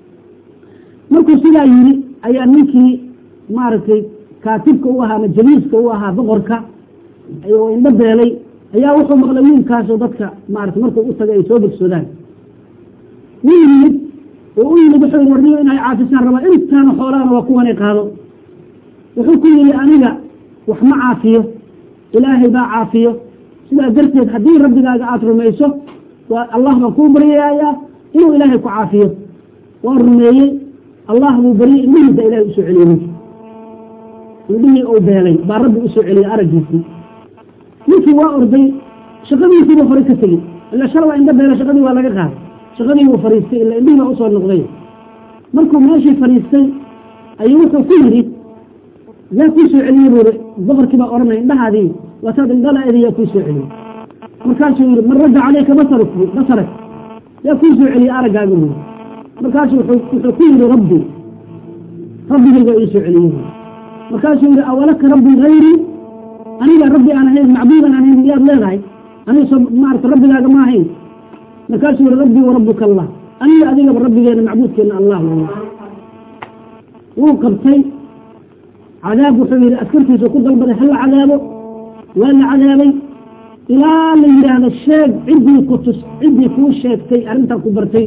A: markuu sidaa yiri ayaa ninkii maaragtay kaatibka u ahaa ama jaliiska u ahaa boqorka oo indho beelay ayaa wuxuu maqlay wiilkaasoo dadka maarata markuu u tagay ay soo bogsoodaan wuu yimid oo u yimid wuxuu warniyo inay caafisaan rabaa intaana xoolaana waa kuwanay qaado wuxuu ku yidhi aniga wax ma caafiyo ilaahay baa caafiyo sidaa darteed haddii rabbigaaga aada rumayso waa allah baan kuu baryayaa inuu ilaahay ku caafiyo waa rumeeyey allah buu baryey indhihiisa ilahay usoo celiyey ninki indhihii uu beelay baa rabbi usoo celiyey araggiisii ninkii waa orday shaqadiisiibuu horay ka tegey ila shala waa indho beela shaqadii waa laga qaaday shaqadii wuu fariistay ila indhihii baa usoo noqday markuu meeshii fariistay ayuu wuxuu ku yidhi yaa kuu soo celiyey buuri boqorkii baa odhanaya indhahaadii waataad indhalaedi yaa kuu soo celiyey markaasuu yidhi man radda caleyka basark basarak yaa kuu soo celiyey araggaaga buuri markaasuu wuxuu ku yidhi rabbi rabbigayga ii soo celiyey markaasuu yidhi awalaka rabbi hayrii aniga rabbi aan ahayn macbuudan aan ahayn miyaad leedahay aniga soo maarata rabbigaaga ma ahayn markaasuu yihi rabbii warabbuka allah aniga adigaba rabbigeena macbuudkeena allah wey wuu qabtay cadaab wuxuu yihi askartiisa ku dalbaday hala cadaabo waa la cadaabay ilaa la yidhaahdo sheeg ciddii ku tus ciddii kuu sheegtay arrintaa ku bartay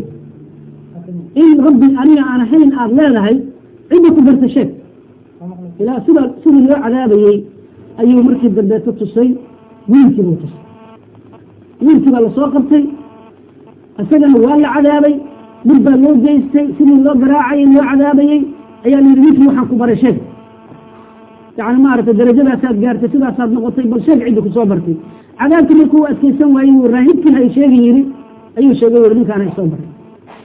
A: in rabbi aniga aan ahayn aada leedahay cidda ku bartay sheeg ilaa sida sidii loo cadaabayey ayuu markii dambeeto tusay wiilkii buu tusay wiilkii baa lasoo qabtay isagana waa la cadaabay dhib baa loo geystay sidii loo garaacayay loo cadaabayey ayaa la yidhi wiilkii waxaan ku baray sheeg yani maaragtay darajadaasaad gaartay sidaasaad noqotay bal sheeg ciddi kusoo bartay cadaabkii markuu adkeysan waayey wuu raahibkii hay sheegi yidhi ayuu sheegay wuri ninkaan hay soo baray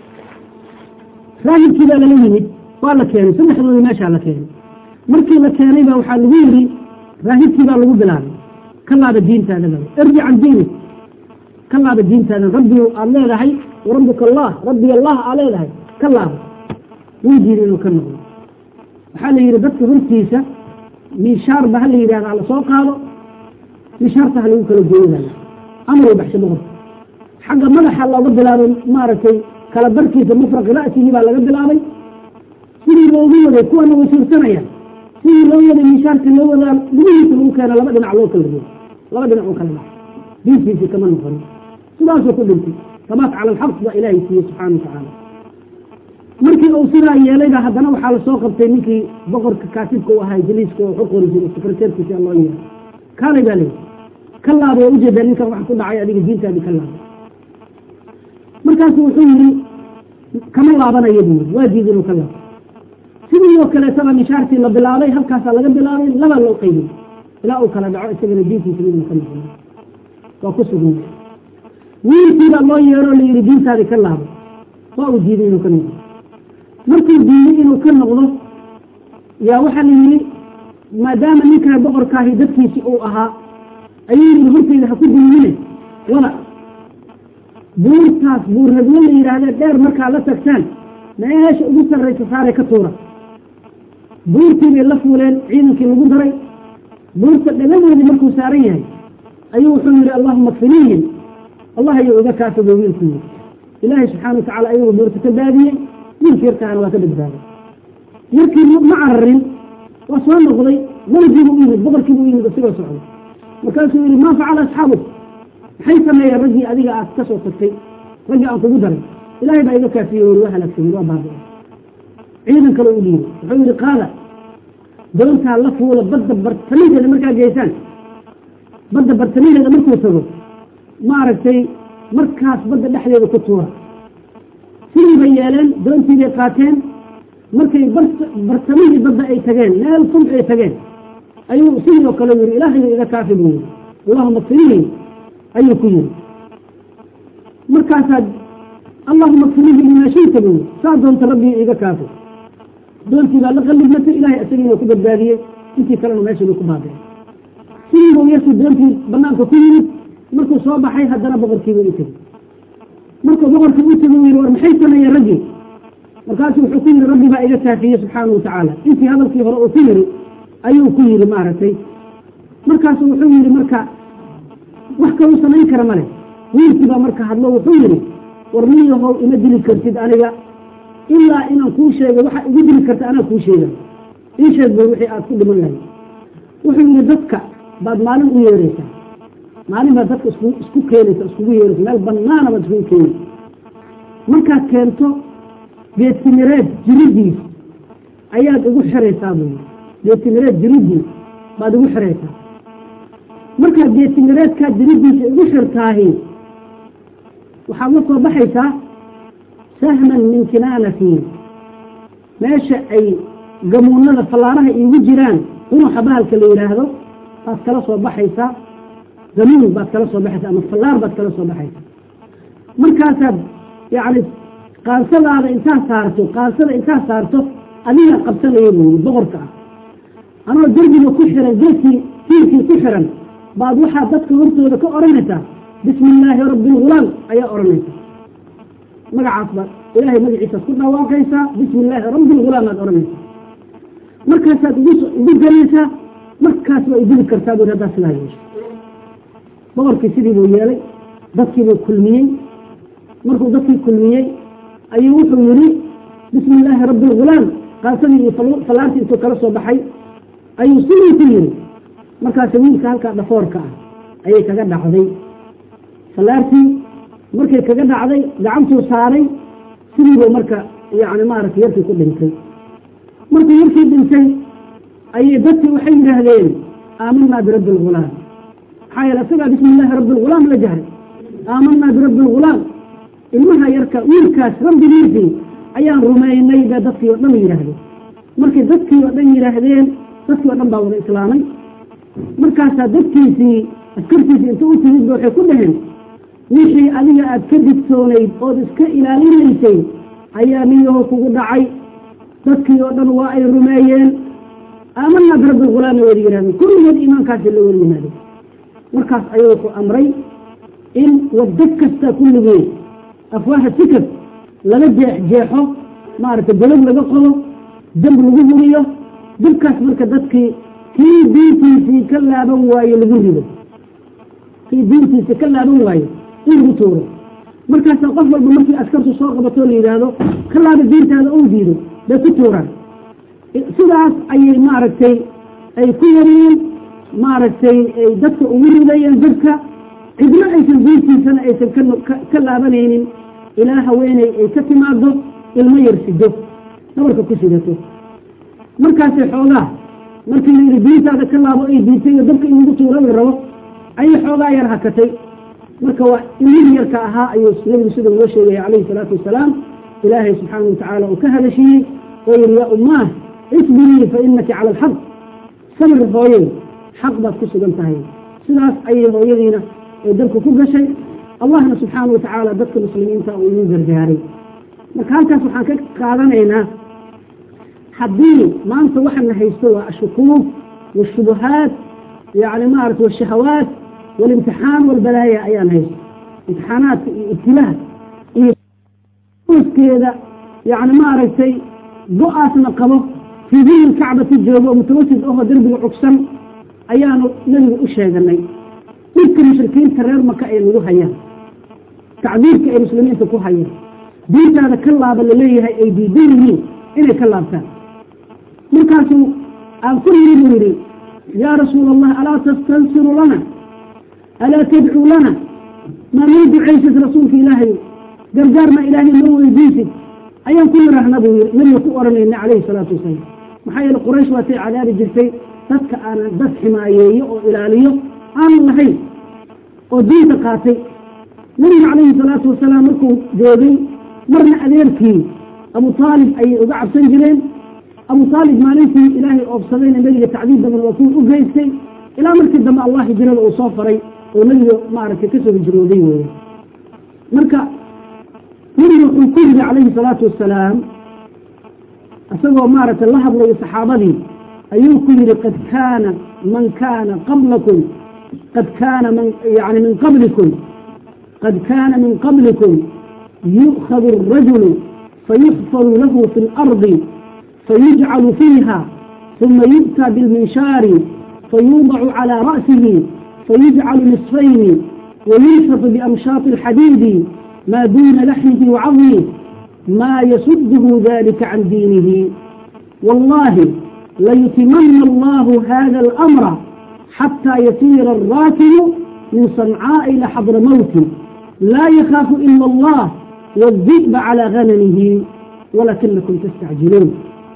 A: raahibkii baa lala yimid waa la keenay saddexdoodii meeshaa la keenay markii la keenay baa waxaa lagu yidhi raahibkii baa lagu bilaabay ka laaba diintaada ba irji can diinik ka laaba diintaada rabbi aada leedahay warabbuka allah rabbi allah aa leedahay ka laabo wuu diiday inuu ka noqdo waxaa la yidhi dadka hortiisa miishaarba ha la yidhahda hala soo qaado miishaarta ha lagu kala gooyadaya amar baxsha boqorka xagga madaxa looga bilaabay maaragtay kala barkiisa mufraqi ra'sigii baa laga bilaabay sidii loogu waday kuwana way suursanayaan sidii loo waday miishaarka loo wadaa gudihiisa lagu keena laba dhinac loo kala gooyo laba dhinac u kala dhax diintiisii kama noqon sidaasuu ku dhintay sabaat cala alxaq baa ilaahay siiyey subxaana watacaala markii uu sidaa yeelayba haddana waxaa lasoo qabtay ninkii boqorka kaatibka u ahaa jaliiska oo waxu qori jiray sekreteerkiisa loo yeeray kaalay baa leeyahy ka laabay oo ujeedaa ninkan wax ku dhacay adiga diintaadii ka laabay markaasu wuxuu yidhi kama laabanayo buu yidhi waa diid inuu ka laabo sidii oo kaleetaba mishaartii la bilaabay halkaasaa laga bilaabay laba loo qaybay ilaa uu kala dhaco isagana diintiisa midna ka noqon waa ku sugnay wiilkiibaa loo yeeroo la yidhi diintaadii ka laabo waa uu diiday inuu ka noqdo markuu diiday inuu ka noqdo yaa waxaa la yidhi maadaama ninkaa boqorkaahi dadkiisi uu ahaa ayuu yidhi hortayda ha ku duumine wada buurtaas buur hadwo la yidhaahda dheer markaa la tagtaan meesha ugu sarraysa saare ka tuura buurtii bay la fuuleen ciidankii lagu daray buurta dhagadeedii markuu saaran yahay ayuu wuxuu yidhi allahuma kfiniihim allah ayuu iga kaafabo wiilku yidhi ilaahay subxaana watacala ayagu buurta ka baadiyey wiilki yarkaana waa ka badbaaday yarkii ma cararin waa soo noqday maligiibuu u yimid boqorkiibuu u yimid isigoo socday markaasuu yidhi maa facala asxaabuk maxay sameeyeen raggii adiga aad ka soo tagtay raggii aan kugu daray ilaahay baa iga kaafiyey weli waa halaagsamay waa baabi'ay ciidan kale u dhiibay wuxuu yidhi qaada doontaa la fuula badda bartamideeda markaa geysaan badda bartamideeda markuu tago maaragtay markaas badda dhexdeeda ku tuura sidii bay yeeleen doontii bay qaateen markay bartamihii badda ay tageen meel fog ay tageen ayuu sidii oo kale yidhi ilaahayu iga kaafi buu yidhi allahuma kfinihi ayuu ku yidhi markaasaad allahuma kfinihi limaa shita buu yidhi saa doonta rabbii iga kaafi doontii baa la qallibmatay ilaahay isagiina ku badbaadiyey intii kalena meeshii bay ku baabeen sidii buu yarkii doontii banaanka ku yimid markuu soo baxay haddana boqorkiiba u tegey markuu boqorkii u tegey yidhi war maxay sameeyeen raggii markaasu wuxuu ku yidhi rabbi baa iga kaafiyey subxaana watacaala intii hadalkii hore uu ku yidhi ayuu ku yidhi maaragtay markaasu wuxuu yidhi marka wax kaluu samayn kara male wiilkii baa marka hadlo wuxuu yidhi war niyahow ima dili kartid aniga ilaa inaan kuu sheego waxa igu dili karta anaa kuu sheega ii sheeg bay wixii aad ku dhiman lahayd wuxuu yidhi dadka baad maalin u yeeraysaa maalin baad dadka isku isku keenaysa iskugu yeeraysa meel banaana baad iskugu keenaysa markaad keento geedtimireed jiridiis ayaad igu xiraysaa buu yidhi geedtimireed jiridiis baad igu xiraysaa markaad geedtimireedkaa jiridiisa igu xirtaahi waxaad la soo baxaysaa sahman min kinaanatiin meesha ay gamuunada fallaaraha iigu jiraan unuxa bahalka la yidhaahdo baad kala soo baxaysaa gamuun baad kala soo baxaysaa ama fallaar baad kala soo baxaysaa markaasaad yacni qaansadaada intaa saarto qaansada intaa saarto adiga qabsanaya buu yidhi boqorka ah anoo derbiga ku xiran geedkii tiirkii ku xiran baad waxaad dadka hortooda ka odhanaysaa bismi illaahi rabbi lghulaam ayaa odhanaysaa magacaas baad ilaahay magaciisaad ku dhawaaqaysaa bismi illaahi rabbi lghulaam aad odhanaysaa markaasaad igu gelaysaa markaas waa idili kartaa buu haddaa sidaa yeesho boqorkii sidii buu yeelay dadkiibuu kulmiyey markuu dadkii kulmiyey ayuu wuxuu yidhi bismi illaahi rabbi lghulaam qaasadii iyo fallaartii intuu kala soo baxay ayuu sidii ku yidhi markaas wiilka halkaa dhafoorka ah ayay kaga dhacday fallaartii markay kaga dhacday gacantuu saaray sidiibuu marka yani maaragtay yarkii ku dhintay markuu yarkii dhintay ayay dadkii waxay yidhaahdeen aamanaa birabbi lghulaam maxaa yeele isagaa bismi illaahi rabbi lghulaam la jahray aamanaa birabbi lghulaam ilmaha yarka wiilkaas rabbigiisii ayaan rumaynay bay dadkii oo dhan yidhaahdeen markay dadkii oo dhan yidhaahdeen dadkii oo dhan baa wada islaamay markaasaa dadkiisii askartiisii inta u timid ba waxay ku dhaheen wixii adiga aad ka digtoonayd ood iska ilaalinaysay ayaa niyaho kugu dhacay dadkii oo dhan waa ay rumeeyeen aamanaa birabbi lghulaami wada yidhahdeen kulligood iimaankaasi la wada yimaadeen markaas ayuu wuxuu amray in wado kasta kulligeed afwaaha sikad laga jeex jeexo maaragtay golog laga qodo dab lagu huriyo dabkaas marka dadkii kii diintiisii ka laaban waaye lagu rido kii diintiisa ka laaban waaye in lagu tuuro markaasa qof walba markii askartu soo qabatoo la yidhaahdo ka laaba diintaada ou diido bay ku tuuraan sidaas ayay maaragtay ay ku yariyeen maaragtay ay dadka ugu ridayeen dadka cidna aysan diintiisana aysan ka laabanaynin ilaa haweeney ay ka timaado ilmo yar sido dhabarka ku sidato markaasay xoogaa markii la yidhi diintaada ka laabo ay diintay iyo dabka in lagu tuuro la rabo ayay xoogaa yar hakatay marka waa ilmihii yarka ahaa ayuu nabigu sida noo sheegaya calayhi salaatu wasalaam ilaahay subxaana watacaala uu ka hadashiiyey oo yihi yaa ummaah isbirii fa inaki cala alxaq sabir hooyey xaq baad ku sugan tahay sidaas ayay hooyadiina ay dalka ku gashay allahna subxaana watacaala dadka muslimiinta uu igu gargaaray marka halkaas waxaan ka qaadanaynaa haddii maanta waxana haysto waa ashukuuk washubuhaat yani maarata washahawaat walimtixaan walbalaaya ayaan haysto imtixaanaadka iyo ibtilaha iyo oskeeda yani maaragtay go-aasna qabo fii dilli kacbati joogo oo mutawasid ahoo derbiga cugsan ayaanu nebigu u sheeganay dhibka mushrikiinta reer maka ay nagu hayaan tacdiirka ay muslimiinta ku hayaan diintaada ka laaba laleeyahay ay diidan yihiin inay ka laabtaan markaasuu aan ku yiri buu yidhi yaa rasuul allah alaa tastansiru lana alaa tadcuu lana maa noo ducaysid rasuulka ilaahay gargaar maa ilaahay noo weydiisid ayaan ku yirahna buu yii nabiga ku oranayna calayhi salaatu wasalaam maxaa yeele quraysh waatay cadaabi jirtay dadka aanan dad ximaayeeyo oo ilaaliyo aanan lahayn oo diinta qaatay nabiga calayhi salaatu wasalaam markuu joogay marna adeerkii abu aalib ayay uga cabsan jireen abu aalib maalintii ilaahay oobsadayna nebiga tacdiib badan waa kuwii u geystay ilaa markii dambe allah hijrada uu soo faray oo nebiga maaragtay kasoo hijrooday weeye marka nebiga wuxuu ku yidhi calayhi salaatu wasalaam isagoo maaragtay la hadlayo saxaabadii ayuu ku yidhi qad kaana man kaana qablakum qad kaana man yani min qablikum qad kaana min qablikum yu'khadu الrajulu fayuxfaru lahu fi اlardi fayujcalu fiiha ثuma yu'tى biاlminshaari fayuudacu calى ra'sihi fayujcalu nisfayni wayulfatu biamshaaط اlxadiidi ma duna laxmihi wacadmih ma yasudhu dalika can diinihi wallahi layutimana allahu hada اlamra xatى yasiira الraakibu min sancaaء ila xadra mawti laa yakaafu ila allah wالdi'ba calى ganamihi walakinakum tastacjiluun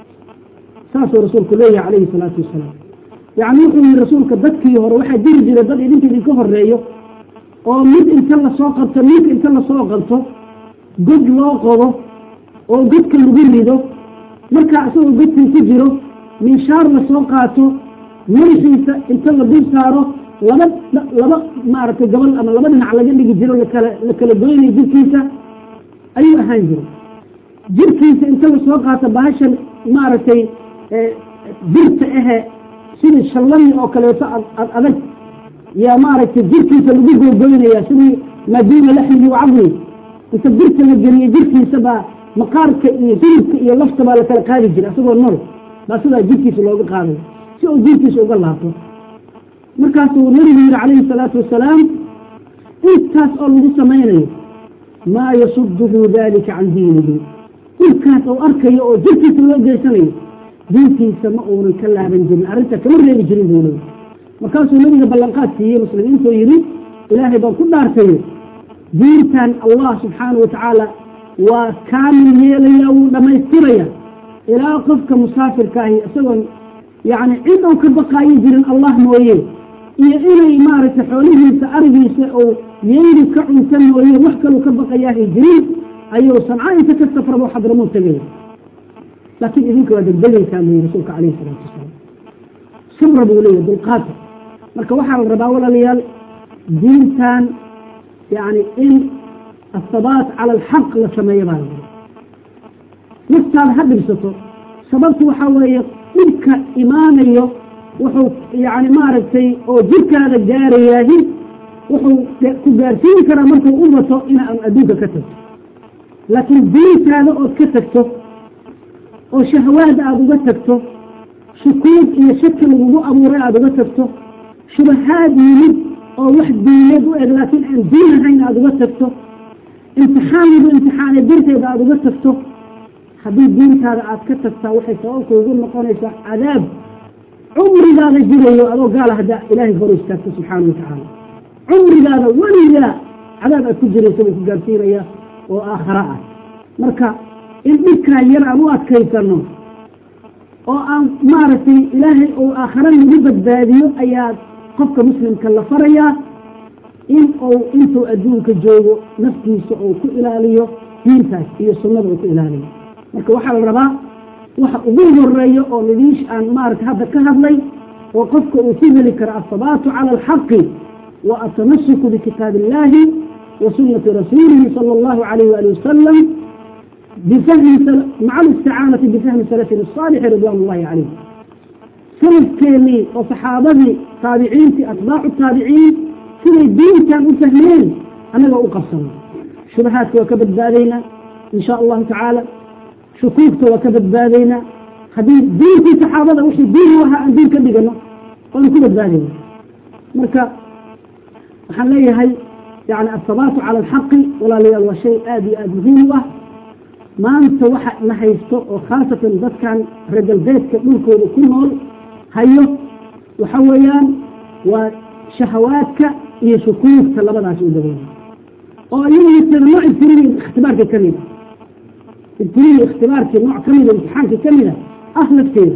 A: saasuu rasuulku leeyahay calayhi salaatu wasalaam yacni wuxuu yihi rasuulka dadkii hore waxaa jiri jira dad idinka idinka horeeyo oo mid inta lasoo qabto ninka inta lasoo qabto god loo qodo oo godka lagu rido markaa isagoo godkii ku jiro minshaar lasoo qaato madaxiisa inta la dul saaro laba laba maaragtay gabal ama laba dhinac laga dhigi jiro lakala la kala goynayo jirkiisa ayuu ahaan jira jirkiisa inta lasoo qaato bahashan maaragtay birta ahe sidii shallani oo kaleeto ad adag yaa maaragtay jirkiisa lagu googoynaya sidii maaduuna laxmihi wacadmi inta birta la geliyo jirkiisa baa maqaarka iyo hilibka iyo lafta baa lakala qaadi jira isagoo nool baa sidaa jirkiisa looga qaadayo si uu jirkiisa uga laabto markaasuu nabigu yihi calayhi salaatu wasalaam intaas oo lagu samaynayo maa yasuduhu dalika can diinihi dhibkaas oo arkayo oo jirkiisa loo geysanayo diintiisa ma uunan ka laaban jirin arrinta kama reebi jirin buu leyi markaasuu nabiga ballanqaad siiyey muslimiintuu yidhi ilaahay baan ku dhaartayo diintan allah subxaana wa tacaala waa kaamil yeelaya wuu dhammaystiraya ilaa qofka musaafirka ahi isagoon yacni cid ou ka baqaayo jirin allah mooye iyo inay maaragtay xoolihiisa arigiisa ou yeeri ka cunta mooye wax kaluu ka baqayaahay jirin ayuu sanca inta ka safrabo xadramuu tegaya laakiin idinka waa degdegaysaa buyi rasuulka calayhi salaatu wasalaam sabra buu leeyahy dulqaata marka waxaa la rabaa walaalayaal diintan yani in asabaat cala alxaq la sameeyo baa la rabaa naftaada ha dhibsato sababtu waxaa weeye dhibka imaanayo wuxuu yani maaragtay oo jirkaada gaarayaahi wuxuu ku gaarsiin karaa markuu u bato ina adduunka ka tagto laakiin diintaada ood ka tagto oo shahawaad aada uga tagto shukuud iyo shaki lagugu abuuray aada uga tagto shubahaad yimid oo wax diineed u eg laakiin aan diin ahayn aada uga tagto imtixaan lagu imtixaanay darteeda aada uga tagto haddii diintaada aada ka tagtaa waxay sababta ugu noqonaysaa cadaab cumrigaada jirayo adoo gaala haddaa ilaahay hor istaagto subxaana watacaala cumrigaada weligaa cadaab aad ku jiraysa buu ku gaarsiinaya oo aakhara ah marka in dhibkaa yar aan u adkaysano oo aan maaragtay ilaahay uu aakhara nagu badbaadiyo ayaa qofka muslimka la farayaa in uu intuu adduunka joogo naftiisa uu ku ilaaliyo diintaas iyo sunnada uu ku ilaaliyo marka waxaa la rabaa waxa ugu horeeya oo lidiish aan maarata hadda ka hadlay oo qofka uu ku heli karo asabaatu cala alxaqi wa atamasuku bikitaabi illaahi wa sunnati rasuulihi sala allahu alayh waali wasalam bifahmi maca alisticaanati bifahmi salafin asaalixi ridwan ullahi calayh salafkeennii oo saxaabadii taabiciintii atbaacu taabiciin siday diintan u fahmeen annaga u qabsano shubahaadka waa ka badbaadaynaa in sha allahu tacaala shukuugta waa ka badbaadaynaa haddii diintii saxaabada wixii diin u ahaa aan diin ka dhigano waanu ku badbaadayna marka waxaan leeyahay yani asabaatu cala alxaqi walaalayaal waa shay aada iyo aada muhiim u ah maanta waxa la haysto oo khaasatan dadkan reer galbeedka dhulkooda ku nool hayo waxa weeyaan waa shahawaadka iyo shukuugta labadaas u dabeeya oo iyaga nooc ibtiliya ikhtibaarka ka mida ibtiliya ikhtibaarkii nooc ka mida imtixaanka ka mida ah lafteeda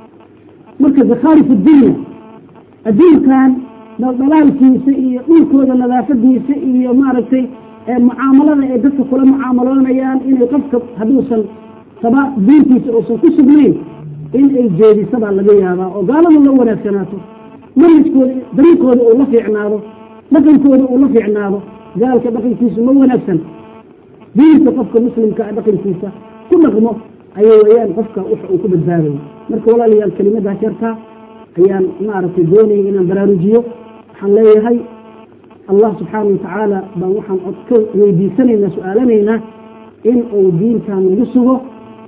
A: marka zakhaarif dunya adduunkan dhaldhalaalkiisa iyo dhulkooda nadaafadiisa iyo maaragtay mucaamalada ay dadka kula mucaamaloonayaan inay qofka hadduusan saba diintiisa uusan ku sugnayn in ay jeedisabaa laga yaabaa oo gaalada la wanaagsanaato manhajkooda dariiqooda uu la fiicnaado dhaqankooda uu la fiicnaado gaalka dhaqankiisu ma wanaagsan diinta qofka muslimka dhaqankiisa ku dhaqmo ayay wayaan qofka waxa uu ku badbaadayo marka walaalayaal kelimadaas yartaa ayaan maaragtay doonayay inaan baraarujiyo waxaan leeyahay allah subxaana watacaala baan waxaan cod ka weydiisanaynaa su-aalanaynaa in uu diintan nagu sugo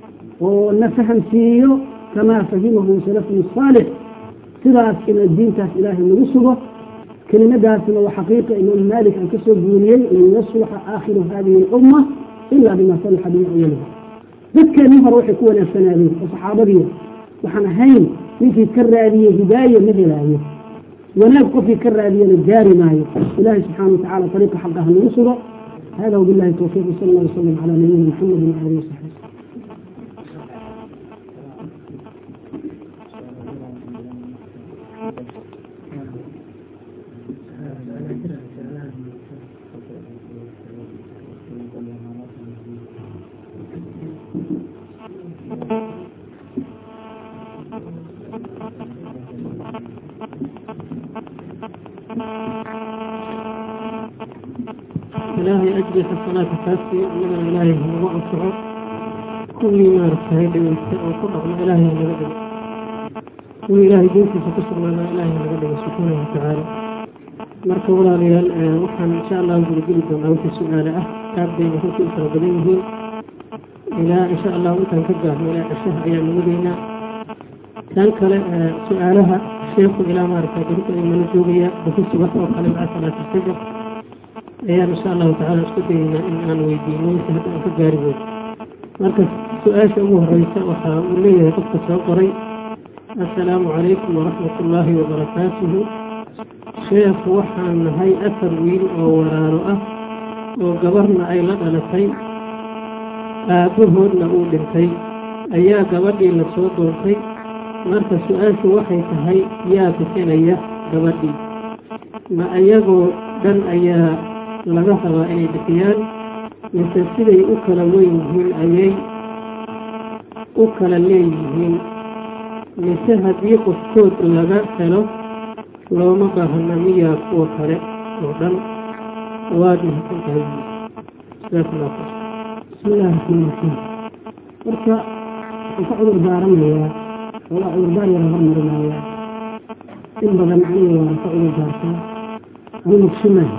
A: oo na fahamsiiyo kamaa fahimahu salafun saalix sidaas ina diintaas ilaahay nagu sugo kelimadaasna waa xaqiiqa imaam maalik aan kasoo guuriyey lan yasluxa aakhiru hadihi alumma ila bima salaxa bihi awaliha dadkeenii hore waxay ku wanaagsanaadeen oo saxaabadii waxaan ahayn ninkii ka raadiyey hidaaye ma helaayo wanaag qofkii ka raadiyana gaari maayo ilahi subxaana watacala ariiqa xaqa ha nagu sugo hada wabillahi towfiiq sal allah wasalam cala nabiyina maxamed waalihi wasaxbi
B: ilaahay ajri xasanaadka kaasi annagana ilaahay hanagu anfaco kuwii maaragtahay dhegeysta oo ku dhaqmo ilaahay hanaga dhigo kuwii ilaahay diintiisa ku sugnaana ilaahay hanaga dhigo subxaana watacaala marka walaalayaal waxaan insha allahu gudageli doonaa wixii su-aale ah aad bayna runtii u fara badan yihiin ilaa insha allahu intaan ka gaarno ilaa cishaha ayaan nabadaynaa tan kale su-aalaha sheekhu ilaa maaragtay berita imana joogaya buku subax oo kale maca salaati fajar ayaan insha allahu tacala isku dayeynaa in aan weydiino wixii hadda aan ka gaari weyno marka su-aasha ugu horeysa waxa uu leeyahay qofka soo qoray assalaamu calaykum waraxmat ullaahi wabarakaatuhu sheekhu waxaan nahay afar wiil oo waraaro ah oo gabarna ay la dhalatay aabbahoodna uu dhintay ayaa gabadhii la soo doontay marka su-aashu waxay tahay yaa bixinaya gabadhii ma iyagoo dhan ayaa laga rabaa inay bixiyaan mise siday u kala weyn yihiin ayay u kala leeyihiin mise haddii qofkood laga helo looma baahna miyaa kuwa kale oo dhan waad mahadsan tahay jazaakullah khayr
A: bismi illahi raxmaan raxiim marka waxaan ka cudur daaranayaa walaa cudurdaar yara hormarinayaa in badan aniga waan ka cudur daartaa anu mugsimaha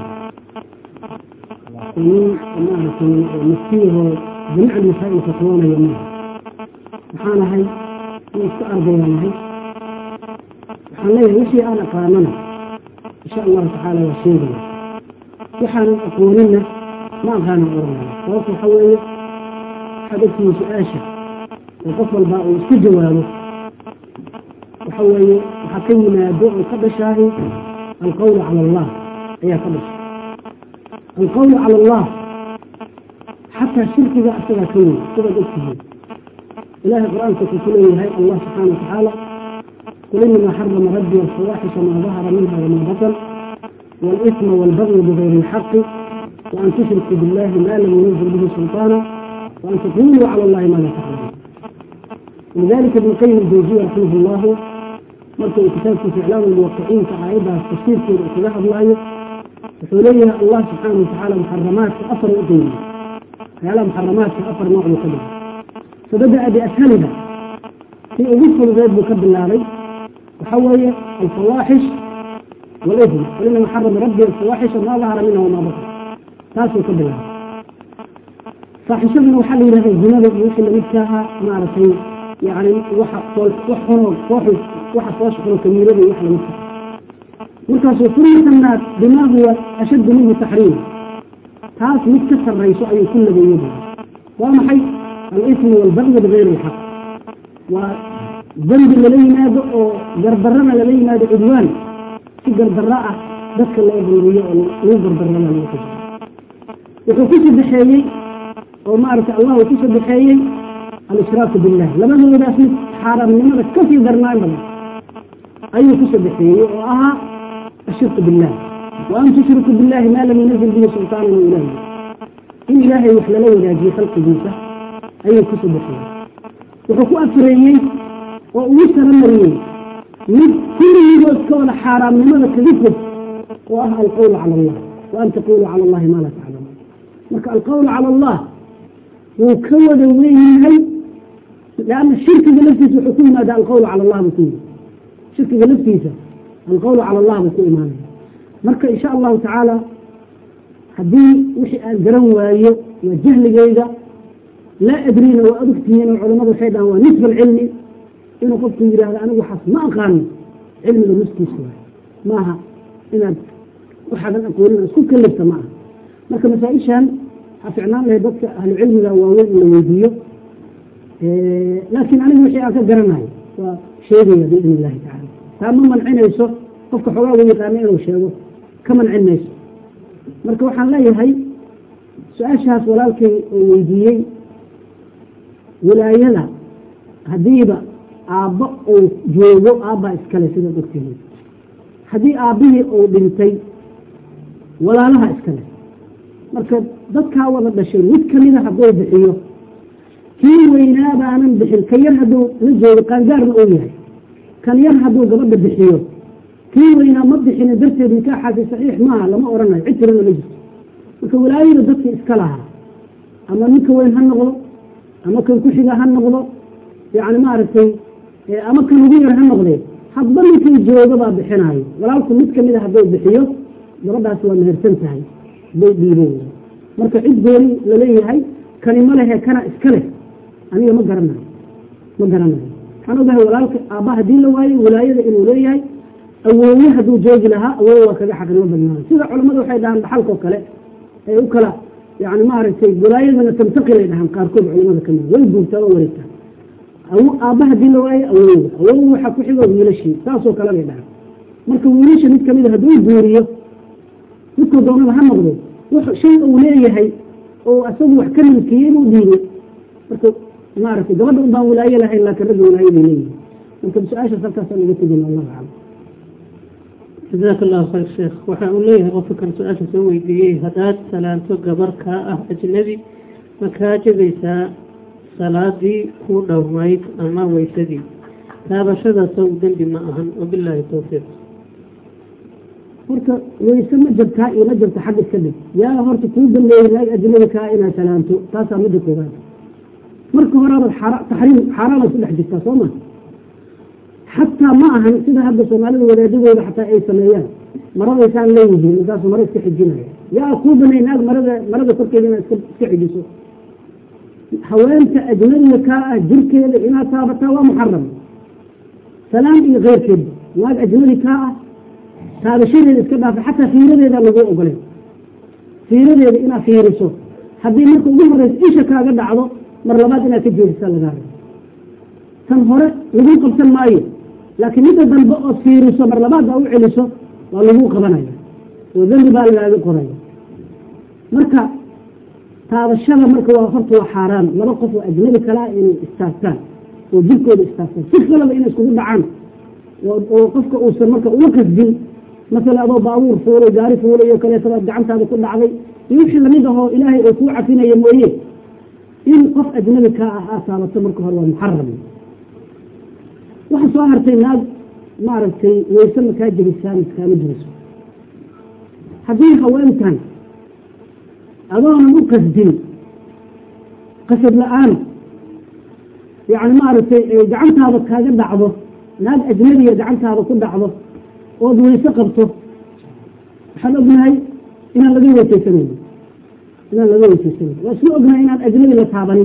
A: nin maaragtay maftiyahoo jamiic almasaa'il fatwoonaya maaha waxaan ahay in iska ardayaan ahay waxaan leeyahay wixii aan aqaanana insha allahu tacaala waa sheegaya waxaanan aqooninna ma aqaanan oranaya sababta waxa weeye waxaad ogtihiin su-aasha oo qof walbaa uu iska jawaabo waxa weeye waxaa ka yimaado oo ka dhashaahi alqawlu cala allah ayaa ka dhashay alqawlu cala allah xataa shirkiga isagaa ka weyn sidaad ogtihiin ilahay qur-aanka wuxuu ku leeyahay allah subxaana watacaala qul inama xarama rabbi alfawaaxisha maa dahara minha wamaa batan والإثم والبغي بغير الحق وأن تشركوا بالله ما لم ينزل به سلطانا وأن تقولوا على الله ما لا تعلمون ولذلك ابن القيم الجوزية رحمه الله مركز كتابته في إعلام الموقعين كعائدة تفسير في اتجاه الله وحوليها الله سبحانه وتعالى محرمات أثر أقيم على محرمات أثر نوع مقدم فبدأ بأسهلها في أذكر غير مكب الله وحول الفواحش والإثم وإنما حرم ربي الفواحش ما ظهر منها وما بطن تاسو كبلها فاحشة من وحل إلى الزنا يوحي لمدكها معرفين يعني وحا وحا وحا وحا فوش حنو كبيرة يوحي لمدكها مركز وفرية الناس بما هو أشد منه تحريم تاس متكسر رئيس أي كل بيده وما حي الإثم والبغي بغير الحق وذنب الذي نادى جربرنا الذي نادى عدوان si gardarra ah dadka loo dulmiyo oo lagu gardarrana loo kaso wuxuu ku sadexeeyey oo maaragtay allah uu ku sadexeeyey al-ishraaku billah labadoodaas mid xaaraamnimada kasii darnaan badan ayuu ku sadexeeyey oo ahaa ashirku billah wa an tushriku billahi maa lam yunazil bihi sultaanan ilahi in ilaahay wax lala wadaajiyo khalqigiisa ayuu ku sadexeeyey wuxuu ku afreeyey oo ugu saramariyey mid kulligiiba iska wada xaaraamnimada kaga fog oo ah alqawlu cala allah wa an taqulu cala allahi maa laa taclamuun marka alqawlu cala allah wuu ka wada weynyahay leanna shirkiga laftiisa wuxuu ku yimaada alqawlu cala allah buu ku yimi shirkiga laftiisa alqawlu cala allah buu ku imaanaya marka insha allahu tacaala haddii wixii aan garan waayo waa jahligayga laa adriina waa adugtihiin oo culamadu waxay dhahaan waa nisfa alcilmi inuu qofku yidhaahdo anigu waxaas ma aqaano cilmiga nuskiisa waay maaha inaad waxaadan aqoonin isku kalifta ma aha marka masaa-ishan waxaa ficnaan lahay dadka ahlu cilmiga waaweyn in la weydiiyo laakiin anigu wixii aan ka garanayo waa sheegaya biidn illahi tacala taa ma mancinayso qofka xoogaa u yaqaano inuu sheego ka mancin mayso marka waxaan leeyahay su-aashaas walaalkay oo weydiiyey wilaayada haddiiba aabbo uu joogo aabbaa iskale sidaad ogtihiin haddii aabbihii uu dhintay walaalaha iskale marka dadkaa wada dhashay mid kamida hadduu bixiyo kii weynaa baanan bixin ka yar hadduu la joogo qaangaarna uu yahay kan yar hadduu gabadha bixiyo kii weynaa ma bixini darteed nikaaxaasi saxiix maaha lama odhanayo cid tirana ma jirto marka walaayada dadkii iska lahaa ama ninka weyn ha noqdo ama kan ku-xiga ha noqdo yani maaragtay ama kan ugu yar ha noqdee hadba ninkii jooga baa bixinaayo walaalku mid kamid a hadduu bixiyo gabadhaas waa mehersan tahay bay dhiibeen marka cid gooni laleeyahay kani ma lehe kana iska leh aniga ma garanayo ma garanayo waxaan ogahay walaalka aabba haddii la waayo wilaayada inuu leeyahay awooye hadduu joogi lahaa awooye waa kaga xaqnimo badnaayo sida culamadu waxay dhahaan dhaxalkoo kale ay u kala yani maaragtay wilaayadana tamtaqilay dhahaan qaarkood culamada kamid way buurtaa oo wareegtaa aabba hadii la waayo awowda awow waxaa ku xigo wiilashii saasoo kale bay dhahaan marka wiilasha mid kamid a hadduu guuriyo midkuu doonaba ha noqdo shay uu leeyahay oo asagu wax ka milkiyey buu dhiibay marka maaragtay gabadha un baan wilaayo lahayn laakiin ragga wilaayo bay leeyihin marka su-aashaas halkaasaan uga tegin allahu aclam
B: jazaaka allahu khayr sheekh waxa uu leeyahay qofka kan su-aasha soo weydiiyey haddaad salaanto gabar kaa ah ajnabi ma kaa jabaysaa salaadii kuu dhowmayd ama weysadii taabashadaasoo dembi ma ahan wabilaahi towfiiq
A: horta weyse ma jabtaa iyo ma jabta xag iska dhig yaa horta kuu dambeeyey naag ajnabi kaa inaad salaanto taasaa midda koobaad marka horeabaad taxriim xaaraanaad ku dhex jirtaa soo ma xataa ma ahan sida hadda soomaalida wadaadadooda xataa ay sameeyaan maradaysaan leeyihiin markaasuu mara iska xijinaya yaa kuu banay naag marada marada korkeeda inaad iska xijiso haweenta ajnabiga kaa ah jirkeeda inaad taabataa waa muxaram salaam iyo keyrkeeda naag ajnabi kaa ah taabashadeeda iska dhaafa xataa fiiradeeda lagu ogolay fiiradeeda inaad fiiriso haddii marka ugu horeysa isha kaaga dhacdo mar labaad inaad ka jeedisa lagaa rabo tan hore lagu qabsan maayo laakiin midda dambe ood fiiriso mar labaad baa u celiso waa lagu qabanaya oo dembi baa lagaaga qoraya marka taabashada marka waa horta waa xaaraan laba qof oo ajnabi kalaa inay istaagtaan oo jirkooda istaagtaan si kalaba inay iskugu dhacaan oo qofka uusan marka uga qasdin masala adoo baabuur fuulay gaari fuulay oo kaleetaba gacantaada ku dhacday iyo wixii lamid ahoo ilaahay oo kuu cafinaya mooye in qof ajnabi kaa ah aad taabato marka hore waa muxaram waxa soo hartay naag maaragtay wayse makaa jebisaan iskaama jiriso haddii haweentan adoonan u qasdin qasad la-aan yani maaragtay gacantaada kaaga dhacdo naag ajnabiga gacantaada ku dhacdo ood wayse qabto waxaan ognahay inaan laga weysaysanayno inaan laga weysaysanayno waa isla ognahay inaan ajnabi la taabanin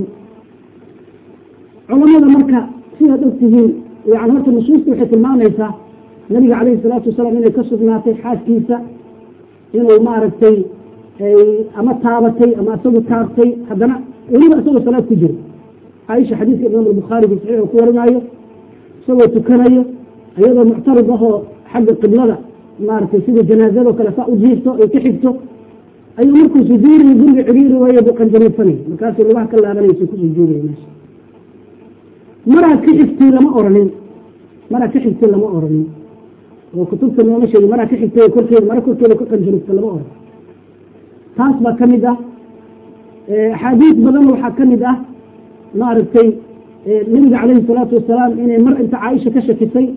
A: culamada marka sidaad ogtihiin yani horta nusuusta waxay tilmaamaysaa nabiga calayhi salaatu wasalaam inay ka sugnaatay xaaskiisa inuu maaragtay ama taabatay ama isagu taabtay haddana weliba isagoo salaad ku jiro caaisha xadiiska imaam albukhaari fi saxiix ku warinaayo isagoo tukanayo iyadoo muctarid ahoo xagga qiblada maaragtay sida janaazado kale saa u jiifto ay ka xigto ayuu markuu sujuudiyo guriga ciriiri waayo buu qanjaniidsanay markaasuu lugaha ka laabanaysa ku sujuudaya meesha maraad ka xigtay lama oranin maraad ka xigtay lama oranin oo kutubta nooma sheegi maraad ka xigtay korkeeda mara korkeeda ka qanjaniidta lama oran taas baa ka mid ah axaadiis badan waxaa ka mid ah maaragtay nabiga calayhi salaatu wasalaam inay mar inta caaisha ka shakisay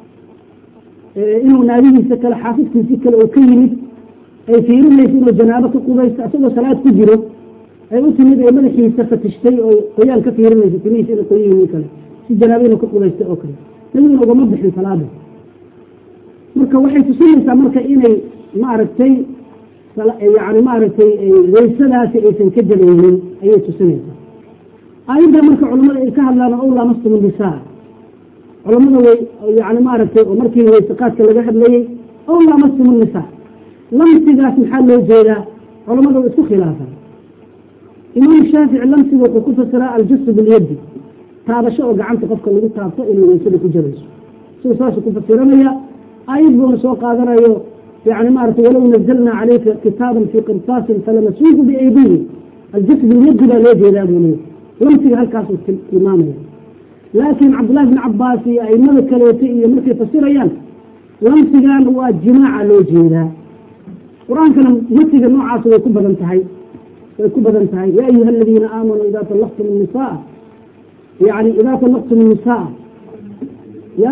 A: inuu naagihiisa kale xaafidkiisi kale oo ka yimid ay fiirinaysa inuu janaabo ka qubaysto isagoo salaad ku jiro ay u timid ay madaxiisa fatishtay oo qoyaan ka fiirinaysa timihiisa inay qoyan yihiin kale si janaabo inuu ka qubaystay oo kale nabiguna ugama bixin salaada marka waxay tusinaysaa marka inay maaragtay yani maaragtay waysadaasi aysan ka jabaynin ayay tusinaysaa aayadda marka culamada ay ka hadlaan ow lamastum nisaa culamada way yani maaragtay oo markii waysaqaadka laga hadlayey ow lamastum nisaa lamsigaas maxaa loo jeedaa culamada way isku khilaafaan imaam shaafici lamsiga wuxuu ku fasiraa aljasu bilyadi taabasho oo gacanta qofka lagu taabto inay waysada ku jabayso siduu saasuu ku fasiranaya aayad buuna soo qaadanayo يعني ما عرفت ولو نزلنا عليك كتابا في قرطاس فلمسوه بأيديهم الجسد باليد لا ليه لا بنيه لمسي هالكاس الإمامية لكن عبد الله بن عباس أي ملك الوتي ملك يفسر أيام لمسي قال هو الجماعة لو جيدا قرآن كان مسي النوع عاصر ويكون انتهي ويكون انتهي يا أيها الذين آمنوا إذا طلقتم النساء يعني إذا طلقتم النساء يا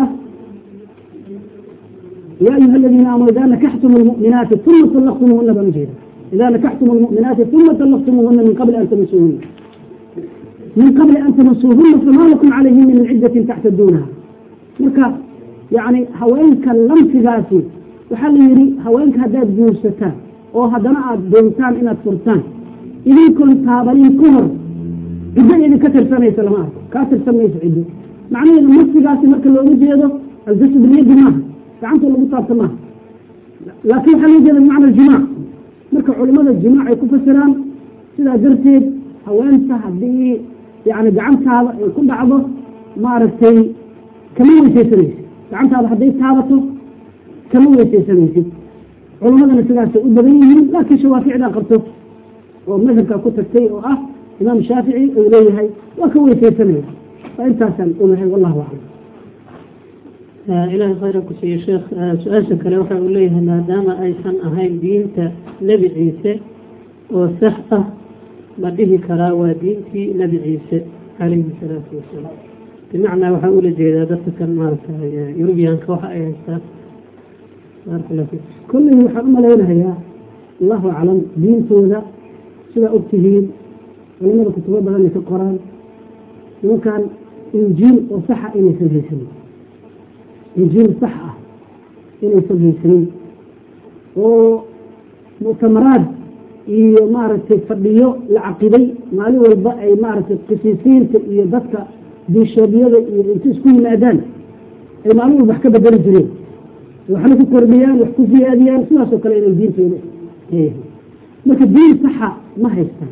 A: يا أيها الذين آمنوا إذا نكحتم المؤمنات ثم طلقتموهن بمجيدا إذا نكحتم المؤمنات ثم طلقتموهن من قبل أن تمسوهن من قبل أن تمسوهن فما لكم عليهن من عدة تعتدونها مركا يعني هوينك لمسيغاسي وحال يري هوينك هداد جوستان أو هدنا دونتان إنا تفرتان إذن كنت تابلين كهر إذن إذن كتر سنة سلامات كاتر سنة يسعده معنى إذا مسيغاسي مركا لو نجيده الجسد باليد معه gacanta lagu taabta maaha laakiin waxaa loo jeeda bimacna aljimac marka culimada jimaac ay ku fasiraan sidaa darteed haweenta haddii yani gacantaada ay ku dhacdo maaragtay kama weysaysanaysid gacantaada hadday taabato kama weysaysanaysid culimadana sidaasay u badan yihiin laakiin shawaaficdaa qabto oo madhabkaa ku tagtay oo ah imaam shaafici uu leeyahay waa ka weysaysanaya waa intaasaan ogahay wallahu aclam
B: ilaahay khayra ku siiye sheekh su-aasha kale waxa uu leeyahay maadaama aysan ahayn diinta nebi ciise oo sax ah ma dhihi karaa waa diintii nebi ciise calayhi salaatu wasalaam bimacnaa waxaa ula jeedaa dadka kan maaragtay yurubiyaanka waxa ay haystaan baarakallah fiik
A: kolley waxaan u malaynayaa allahu aclam diintooda sidaa ogtihiin culimada kutubo badan ay ka qoraan nimankan injiil oo saxa inaysan haysanin injiil sax ah inaysan haysanin oo muctamaraad iyo maaragtay fadhiyo la caqiday maalin walba ay maaragtay qisiisiinta iyo dadka biishoobyada iyo inta isku yimaadaan ay maalin walba wax ka bedeli jireen waxna ku kordhiyaan wax ku ziyaadiyaan sidaasoo kale inay diintooda marka diin saxa ma haystaan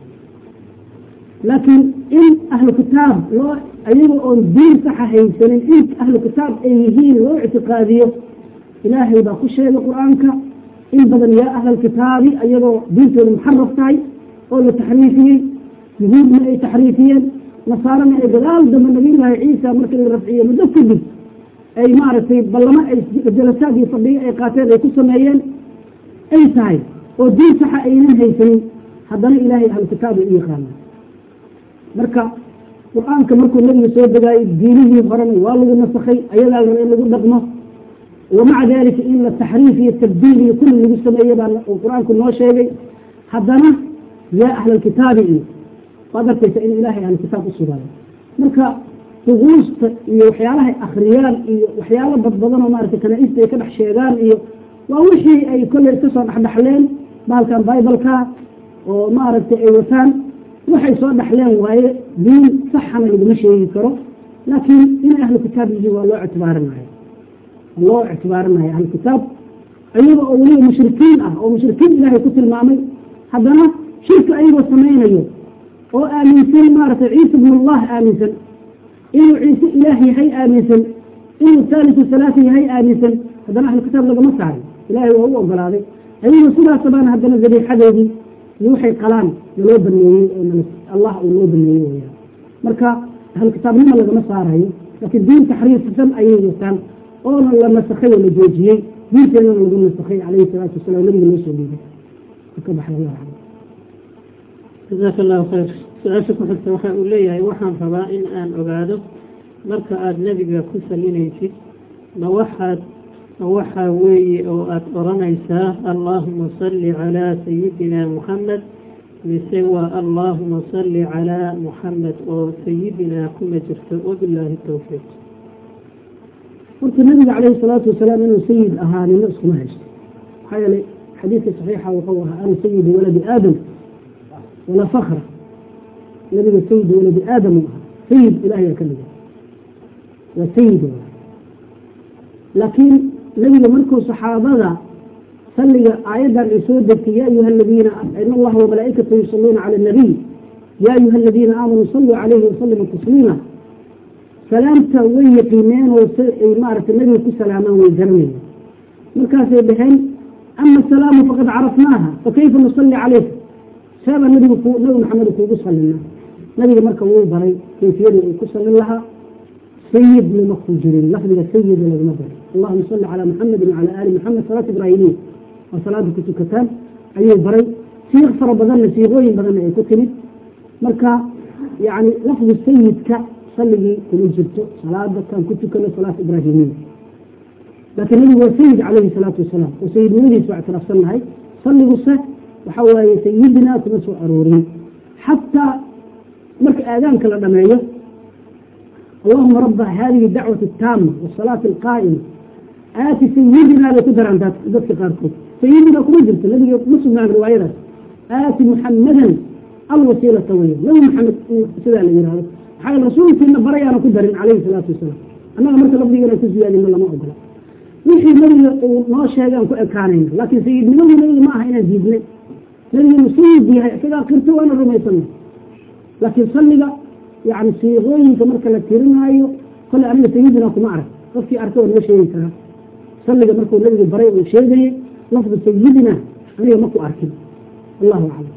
A: laakiin in ahlu kitaab loo ayaga oon diin saxa haysanin in ahlu kitaab ay yihiin loo ictiqaadiyo ilaahay baa ku sheegay qur-aanka in badan yaa ahlalkitaabi ayagoo diintooda muxaraf tahay oo la taxriifiyey yuhuudna ay taxriifiyeen nasaarana ay gadaal dambe nabiyullaahi ciisa markii la rafciye muddo kadib ay maaragtay ballamo ay jalasaad iyo fadhiyo ay qaateen ay ku sameeyeen ay tahay oo diin saxa aynan haysanin haddana ilaahay ahlukitaab u yaqaana marka qur-aanka markuu nabiga soo degaayay diinihii horena waa lagu nasakhay ayagaa la in lagu dhaqmo wamaca dalika in la taxriif iyo tabdiil iyo kulli lagu sameeye baa qur-aanku noo sheegay haddana yaa ahlalkitaabi iyo waad arkaysa in ilaahay ahlukitaab u sugaayo marka duquusta iyo waxyaalahay akriyaan iyo waxyaalo badbadan oo maarata kanaaista ay ka dhex sheegaan iyo waa wixii ay kolley iska soo dhexdhexleen baalkan bibaleka oo maaragtay ay wataan waxay soo dhexleen waaye diin saxana laguma sheegi karo laakiin inay ahlu kitaab yihiin waa loo ictibaarinaya loo ictibaarinaya ahlu kitaab ayaga oo weliba mushrikiin ah oo mushrikiin ilaahay ku tilmaamay haddana shirka ayagoo samaynayo oo aaminsan maaragtay ciisa bnullah aaminsan inuu ciise ilaah yahay aaminsan inuu taalisu salaasa yahay aaminsan haddana ahlu kitaab lagama saarin ilaahay waa u ogolaaday ayagoo sidaas baana haddana zabiixadeedii iyo waxay qalaan naloo baneeyey allah uu noo baneeyey weyaan marka ahlu kitaabnima lagama saarayo laakiin diin taxriifsan ayay wataan oona la nasakhay oo la joojiyey diinteedana lagu nasakhay calayhi salaatu wasalaam nabiga noo soo dhiibay ka baxda
B: jasaaka allahu khayr su-aasha ku xigta waxa uu leeyahay waxaan rabaa in aan ogaado marka aada nebiga ku salinaysid ma waxaad ma waxaa weeye oo aada odhanaysaa allaahuma salli calaa sayidina muxamed mise waa allaahuma salli calaa muxamed oo sayidinaa kuma jirto wabilaahi towfiiq
A: horta nabiga calayhi salaatu wasalaam inuu sayid ahaa nimo iskuma haysto maxaa yeelay xadiidka saxiixa wuxuu ahaa ana sayidu waladi aadam walaa fakra nabiga sayid waladi aadam u ahaa sayid ilahay ka dhiga waa sayid laakiin nabiga markuu saxaabada salliga aayaddan ay soo degtay ya ayuha aladiina in allaha wamalaa'ikatu yusaluuna cala nabiy ya ayuha aladiina aamanuu saluu calayhi wasalima tasliima salaamta way yaqiineen oo ay maaragtay nabiga ku salaamaan way garanayeen markaasay dhaheen ama asalaamu faqad carafnaaha fakayfa nusalli calayka seeba nabigu nabi maxamed kuugu sallinaa nabiga marka wuu baray kayfiyadii uu ku sallin lahaa sayid lama ku jirin lafdiga sayid lagama baray allahuma salli calaa muxamedin wacala aali muxamed salaat ibraahimiya waa salaada ku tukataan ayuu baray siiq fara badanna siiqooyin badanna ay ku timid marka yani lafdi sayidka salligii kuma jirto salaada kan ku tukano salaat ibraahimiya laakiin nabigu waa sayid calayhi salaatu wasalaam oo sayidnimadiisa waa ictiraafsannahay salliguse waxa waaye sayidinaa kuma soo aroorin xataa marka aadaanka la dhameeyo allahuma raba hadihi dacwati taama wasalaati alqaa'ima aati sayidinaa bay ku daraan dadka qaarkood sayidinaa kuma jirto nabiga ma sugnaan riwaayadaas aati muxamadan alwasiilata weya nabi maxamed sidaa la yihahdo maxaa rasuulkiina barayaana ku darin calayhi salaatu wasalaam annaga marka lafdigeena ku siyaadino lama ogola wixii nabiga uu noo sheegaan ku ekaanayna laakiin sayidnimadii nabiga ma aha inaan diidnay nabigeenu sayid yahay isagaa qirto waana rumaysana laakiin salliga yani siiqooyinka marka la tirinaayo kole aniga sayidina kuma arag qofkii arka waa noo sheegi karaa salliga markuu nabiga baray uu sheegayay lafda sayidina aniga ma ku arkin allahu aclam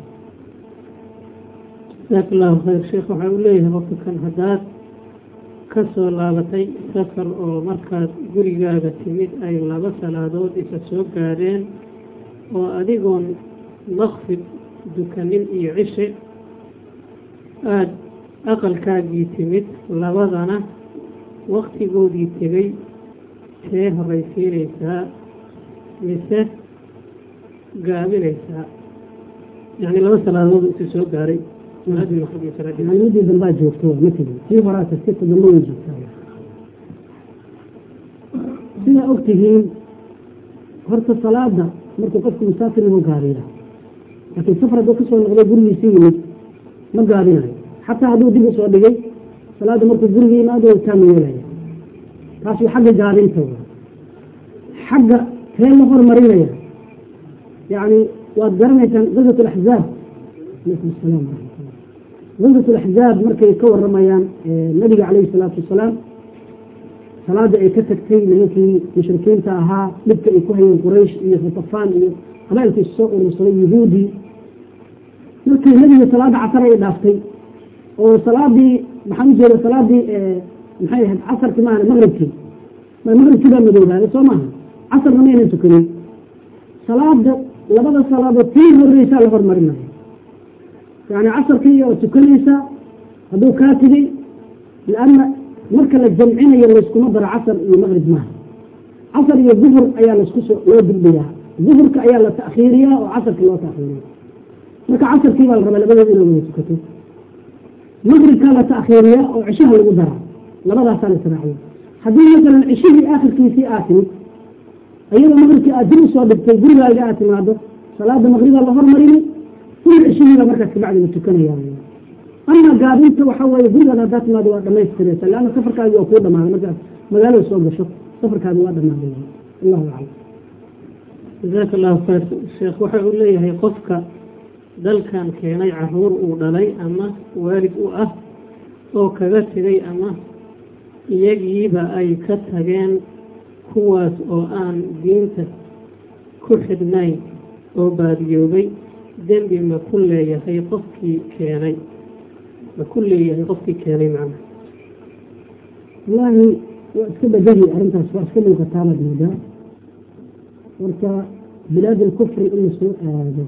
B: jasaaka allahu khayr sheekh waxa uu leeyahay qofka kan haddaad ka soo laabatay safar oo markaad gurigaaga timid ay laba salaadood isa soo gaadheen oo adigoon maqfid dukanin iyo cishe aada aqalkaagii timid labadana waktigoodii tegay see horaysiinaysaa mise gaabinaysaa yacni laba salaadood isa soo gaaray
A: midii dambaa joogto ma tegin sii horaa tagtita dambe way joogtaa sidaa ogtihiin horta salaada markuu qofku musaafir inuu gaariya laakiin safar hadduu kasoo noqdo gurigiisi yimid ma gaabinayo xataa hadduu dib usoo dhigay salaada markuu guriga yimaado taama yeelaya taas waa xagga gaabinta xagga tee la hormarinaya yani waad garanaysaan gazat alaxzaab alaykum asalaam gazat alaxzaab markay ka waramayaan nabiga calayhi salaatu wasalaam salaada ay ka tagtay nimankii mushrikiinta ahaa dhibka ay ku hayeen quraysh iyo khatafaan iyo qabailkii soo urursaday yuhuudii markii nabiga salaada casar ay dhaaftay oo salaadii maxaan u jeeda salaadii maxay ahayd casarkii maahan maqribkii maqribkii baa madoobaaday soo maaha casarna maynan tukanin salaada labada salaadood tii horreysaa la hormarinayo yani casarkii oo tukanaysa hadduu kaa tegey lanna marka la jamcinayo layskuma daro casar iyo maqrib maaha casar iyo duhur ayaa laisku soo loo dulbiyaa duhurka ayaa la ta'khiiriyaa oo casarkii loo ta'khiiriya marka casarkii baa la rabaa labadeeda inay wada tukato maqribkaa la ta'khiiriyaa oo cishaha lagu daraa labadaasaa la israaciya haddii masalan cishihii aakhirkiisii aad timid iyadoo maqribkii aad dib usoo dhigtay gurigaaga aad timaado salaada maqribaa la hormarini uma cishihiiba markaas kabacdi la tukanaya ama gaabinta waxa weeye gurigaada haddaa timaado waa dhamaystiraysa leanna safarkaagi waa kuu dhamaaday markaad magaalada soo gasho safarkaadi waa dhamaaday allahu aclam
B: jazaaka allahu khayr sheekh waxa uu leeyahay qofka dalkan keenay caruur uu dhalay ama waalid u ah oo kaga tegay ama iyagiiba ay ka tageen kuwaas oo aan diinta ku xidhnayn oo baadiyoobay dembi ma ku leeyahay qofkii keenay ma ku leeyahay qofkii keenay macna
A: wallaahi waa iska badadi arrintaas waa iska muuqataabaad moodaa marka bilaad alkufri in lasoo aado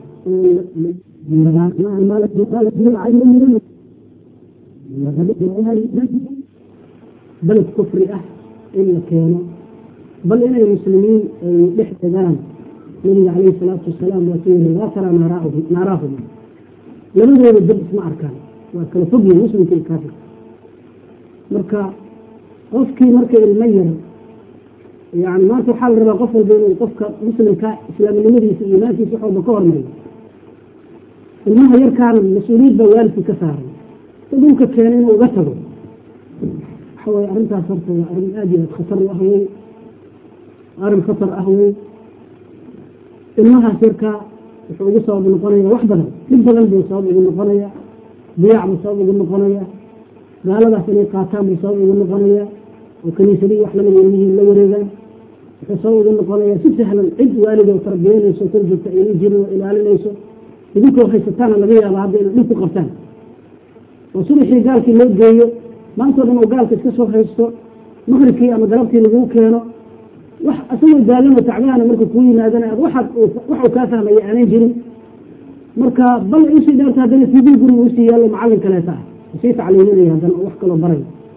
A: baled kufri ah in la keeno bal inay muslimiin ay dhex degaan nabiga calayhi salaatu wasalaam waa suu yiri laa taraa naaraahum labadooda dab isma arkaan waa kala fogyihin muslimka iyo kaafirka marka qofkii marka ilmo yar yani maanta waxaa la rabaa qof walba inuu qofka muslimka islaamnimadiisa iyo iimaankiisa wax walba ka hormariyo ilmaha yarkaana mas-uuliyad baa waalidkii ka saaray si dhulka keena inuu uga tago waxa weye arrintaas horta waa arrin aad iyo aad khatar u ah wey arrin khatar ah wey ilmahaas yarkaa wuxuu ugu sabab noqonaya wax badan dhib badan buu sabab ugu noqonaya diyaac buu sabab ugu noqonaya gaaladaas inay qaataan buu sabab ugu noqonaya oo kaniisadii wax lamid ilmihii la wareegaan wuxuu sabab ugu noqonaya si sahlan cid waalidoo tarbiyanayso kor joogta ayna jirin oo ilaalinayso idinkoo haysataana laga yaaba hadda inay dhib ku qabtaan oo subaxii gaalkii loo geeyo maantao dhan oo gaalka iska soo haysto maqribkii ama galabtii laguu keeno wax asagoo daagan oo tacbaana marka kuu yimaadana ad waxaad wax uu kaa fahmaya aanan jirin marka bal usii dheerta haddana tv guriga usii yaallo macallin kaleeta ah sii tacliiminaya haddana oo wax kaloo baray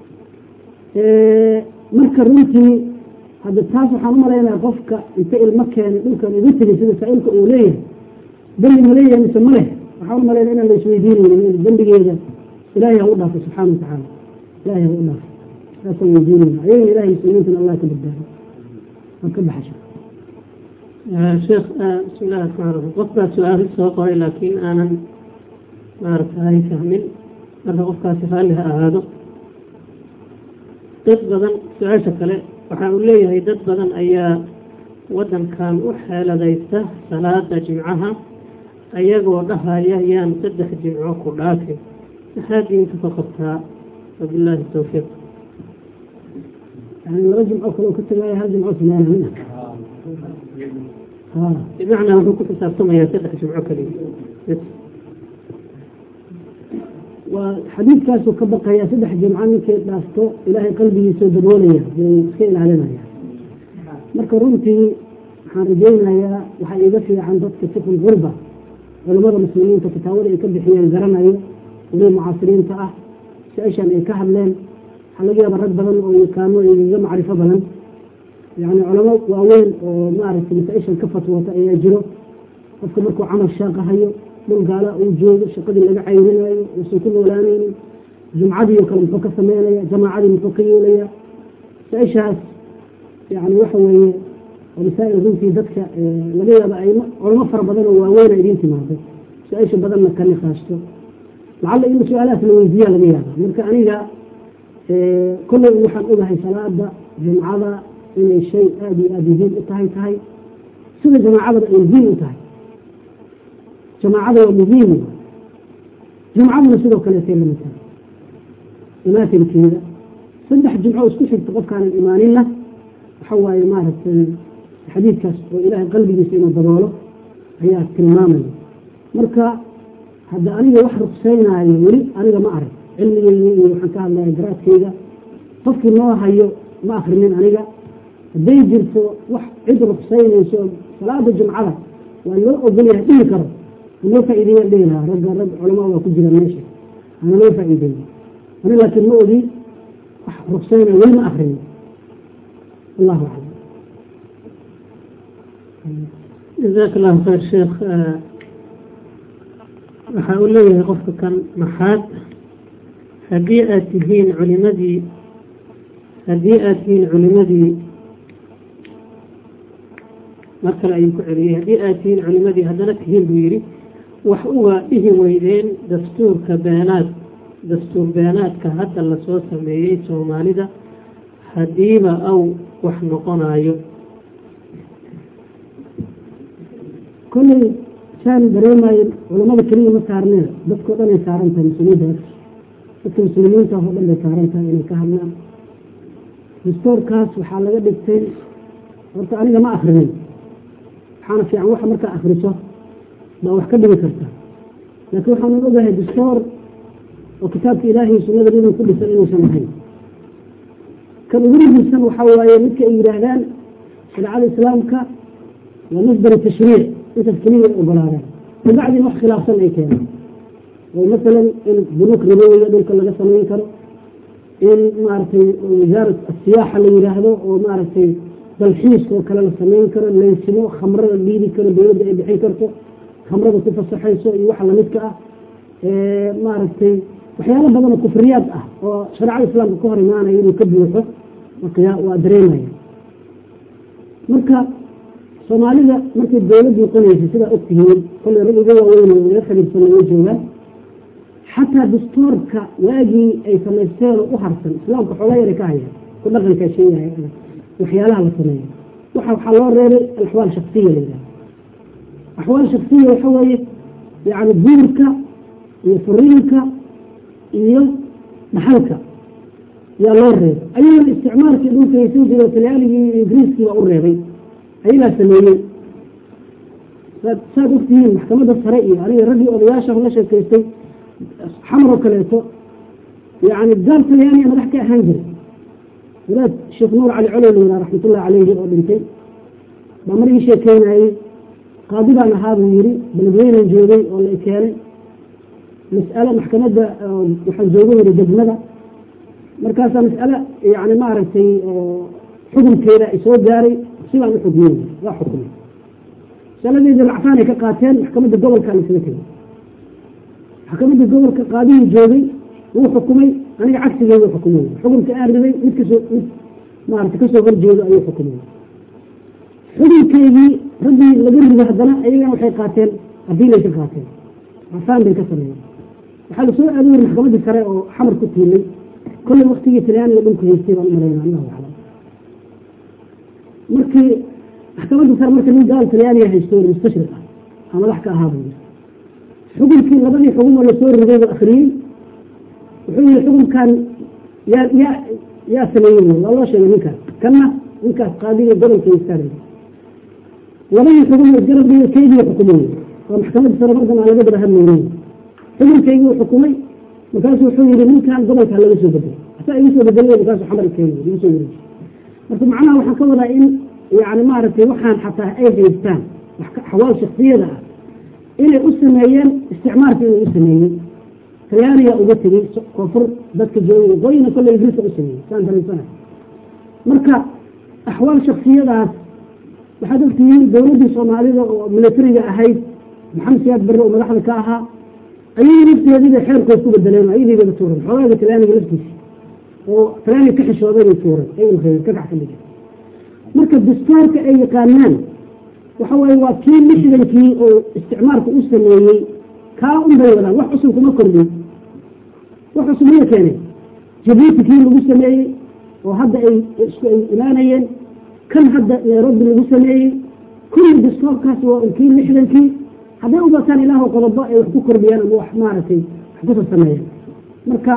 A: marka runtii hadda taas waxaan u malaynaya qofka inta ilmo keenay dhulkan ugu tegay sida saa-ilka uu leeyahay dembi ma leeyahay mise ma leh waxaan u malaynaya inaan la isweydiinaynin dembigeeda ilaahay ha u dhaafo subxaana wa tacaala ilahay ha u dhaafo saasaan weydiinayna ayagana ilahay muslimiintana allah ka badbaado waan ka baxasha
B: sheekh bismi illahi raxmaan raxiim qof baa su-aal soo qoray laakiin aanan maaragtay fahmin marka qofkaasi raalli ha ahaado dad badan su-aasha kale waxa uu leeyahay dad badan ayaa waddankan u xeeladaysta salaada jimcaha ayagoo dhahaya yaan saddex jimco ku dhaafin maxaa diinta ka qabtaa wabilaahi towfiiq
A: yani laba jimco kale ka tagaaya hal jimco samaanaya
B: bimacnaa wuxuu ku xisaabtamayaa saddex jimco kaliya
A: waa xadiidkaasuu ka baqaya saddex jimco ninkay dhaafto ilaahay qalbigiisoo daboolaya buu iska ilaalinaya marka runtii waxaan rajaynayaa waxaa iiga fiican dadka fikul gurba culamada muslimiinta kitaabada ay ka bixiyeen garanayo weli mucaasiriinta ah su-aashan ay ka hadleen waxaa laga yaaba rag badan oo yakaano igaga macrifo badan yani culamo waaweyn oo maaragtay masaa-ishan ka fatwoota ayaa jiro qofka markuu camal shaaqahayo dhul gaala uu joogo shaqadii laga cayrinayo uusan ku noolaanaynin jumcadii oo kale muxuu ka sameynaya jamaacadii muxuu ka yeelaya su-aashaas yani waxa weeye oo masaa'il runtii dadka laga yaaba ay culamo fara badan oo waaweyn a idiin timaaday su-aasha badanna ka niqaashto lacalla in su-aalahaas la weydiiyaa laga yaaba marka aniga kolley waxaan ogahay salaada jumcada inay shay aada iyo aada muhiim u tahay tahay sida jamaacadaba ay muhiim u tahay jamaacada waa muhiim jumcaduna sidoo kaleetay lamid tahay imaatinkeeda saddex jumco isku xigta qofkaanan imaaninna waxa waaye maaragtay xadiidkaas oo ilaahay qalbigiisa inuu daboolo ayaa tilmaamaya marka hadda aniga wax ruqsaynaayo weli aniga ma arag cilmigeyga iyo waxaan ka hadlaya garaadkayga qofkii noo hayo ma akrinin aniga hadday jirto wax cid ruqsaynayso salaada jumcada waa loo ogolyahay dhihi karo hanoo faa'iideeyaan dhihi lahaa ragga rag culamaa waa ku jiraan meesha hana loo faa'iideeyo ani laakiin ma ogi wax ruqsaynaya weli ma akrinin allahu aclam
B: jazaak allahu khayr sheekh waxa uu leeyahay qofka kan maxaad haddii aad tihiin culimadii haddii aad tihiin culimadii mar kale ayuu ku celiyey haddii aad tihiin culimadii haddana tihiin buu yidhi wax uga dhihi weydeen dastuurka beenaad dastuur beenaadka hadda lasoo sameeyey soomaalida haddiiba aw wax noqonayo
A: kolley saan dareemayo culamada keliya ma saarneen dadkao dhan ay saaran tahay mas-uuliyaddaas dadka muslimiinta oo dhan bay saaran tahay inay ka hadlaan dastuurkaas waxaa laga dhigtay horta aniga ma akrinin waxaana fiican waxa markaa akriso baa wax ka dhigi karta laakiin waxaanan ogahay dastuur oo kitaabka ilaahay sunnada nabiga ku dhisan inuusan ahayn kan ugu muhiimsan waxaa waaye midka ay yidhaahdaan shareecada islaamka waa masdar tashriic intaas keliya ay ogolaadaan kabacdina wax khilaafsan ay keenaan oo masalan in bunuuk ribowiga dhulka laga samayn karo in maaragtay wasaarat asiyaaxa la yidhaahdo oo maaragtay dalxiiska oo kale la samayn karo leysimo khamrada dhiibi karo dowladda ay bixin karto khamrada ku fasaxayso iyo waxa lamidka ah maaragtay waxyaalo badan oo kufriyaad ah oo shareecada islaamka ka hor imaanaya inuu ka buuxo waa dareemaya marka soomaalida markay dowladii qonaysay sidaa ogtihiin kolley rag iga waaweyn oo laga xiriirsanay way joogaan xataa dastuurka waagii ay samaysteen oo u harsan islaamka xoogaa yara ka hayaan ku dhaqankaa sheegaya waxyaalaha la sameeyo waxa waxaa loo reebay alaxwaal shaksiya la yidhaha axwaal shaksiya waxa weeye yani guurka iyo furiinka iyo dhaxalka yaa loo reebay ayagana isticmaalkii dhulka haysan jiro taliyaaligii iyo ingiriiskii baa u reebay ayagaa sameeyey saad ogtihiin maxkamadda sare iyo aniga raggii odayaasha la sheekaystay xamar oo kaleeto yani gaal talyaaniya madax ka ahaan jiray wadaad sheekh nuur cali colow la yidhaha raxmatullahi caleyhi oo dhintay baa mar ii sheekeynayey qaadi baan ahaa buu yidhi beledweynan joogay oo la keenay mas'ale maxkamadda waxaan jooga yidhi degmada markaasaa mas'ale yani maaragtay xukunkeeda ay soo gaaray sidaan u xukmiyey waa xukumay masaladeedii racfaan ay ka qaateen maxkamadda gobolka lasaga tegay maxkamadda gobolka qaadihii joogay wuu xukumay aniga cagsigeedu xukumay xukunka aan riday mid kasoo mid maarata kasoo horjeedo ayuu xukumay xukunkeedii raggii laga rido haddana ayagana waxay qaateen adiilay ka qaateen racfaan bay ka sameeyeen waxaa lasoo aadayay maxkamaddii sare oo xamar ku tiilay kolley waktigii talyaaniga dhulku haystay baan umalayna allahu aclam markii maxkamadda sare marka nin gaal talyaaniga haysto mustashriq ah aa madax ka ahaa buu yiri xukunkii labadii xukumoo lasoo riday buu akriyey wuxuu yihi xukunkan yaa yaa yaa sameeyey waa loo sheegay ninkaas kanna ninkaas qaadiga gobolka haystaa labadii xukum isgarab dhigo keygii xukumay waa maxkamadda sare markan aan laga daba hadlaynin xukunkeygii uu xukumay markaasu wuxuu yihi ninkan gobolka laga soo bedelay asaa igu soo bedelay markaasu xamar keenay igu soo wareejiyey marka macnaha waxaan ka wadaa in yani maaragtay waxaan xataa ay haystaan xawaal shaksiyada ah inay u sameeyeen isticmaalka inay u sameeyey talyaaniga uga tegey koonfur dadka joogay waqooyina kolle ingiriiska u sameeyey saan dareensanahay marka axwaal shaksiyadaas waxaad ogtihiin dowladdii soomaalida oo militariga ahayd maxamed siyaad barre oo madaxda ka ahaa ayay nafteediibay xeerkood ku bedeleen ayadiibaba tuuran xoogaaga talyaaniga laftiisa oo talyaaniga ka xishooday bay tuuran ay ulreeyeen ka gax ka dhigeen marka dastuurka ay yaqaanaan waxa waaye waa kii lixdankii oo isticmaalka u sameeyey kaa un bay wadaan wax cusub kuma kordhin wax cusub maya keenay jabuuti kii lagu sameeyey oo hadda ay isku ay imaanayeen kan hadda nairobi lagu sameeyey kulli distoorkaas waa kii lixdankii hadday u bataan ilaahu qodobo ay wax ku kordhiyaan ama wax maaragtay wax kusa sameeyaan marka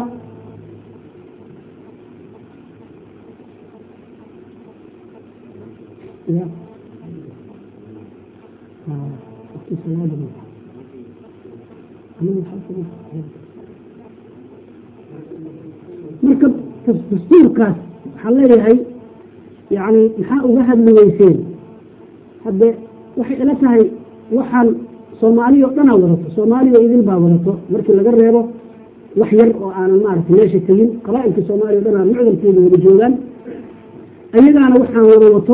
A: ya marka dastuurkaas waxaan leeyahay yani maxaa uga hadli weyseen hadde waxay ila tahay waxaan soomaaliya o dhanaa wadato soomaaliya idil baa wadato markii laga reebo wax yar oo aanan maaragtay meesha tegin qabaailka soomaaliya o dhanaa mucdalkeeda wada joogaan ayagaana waxaan wada wato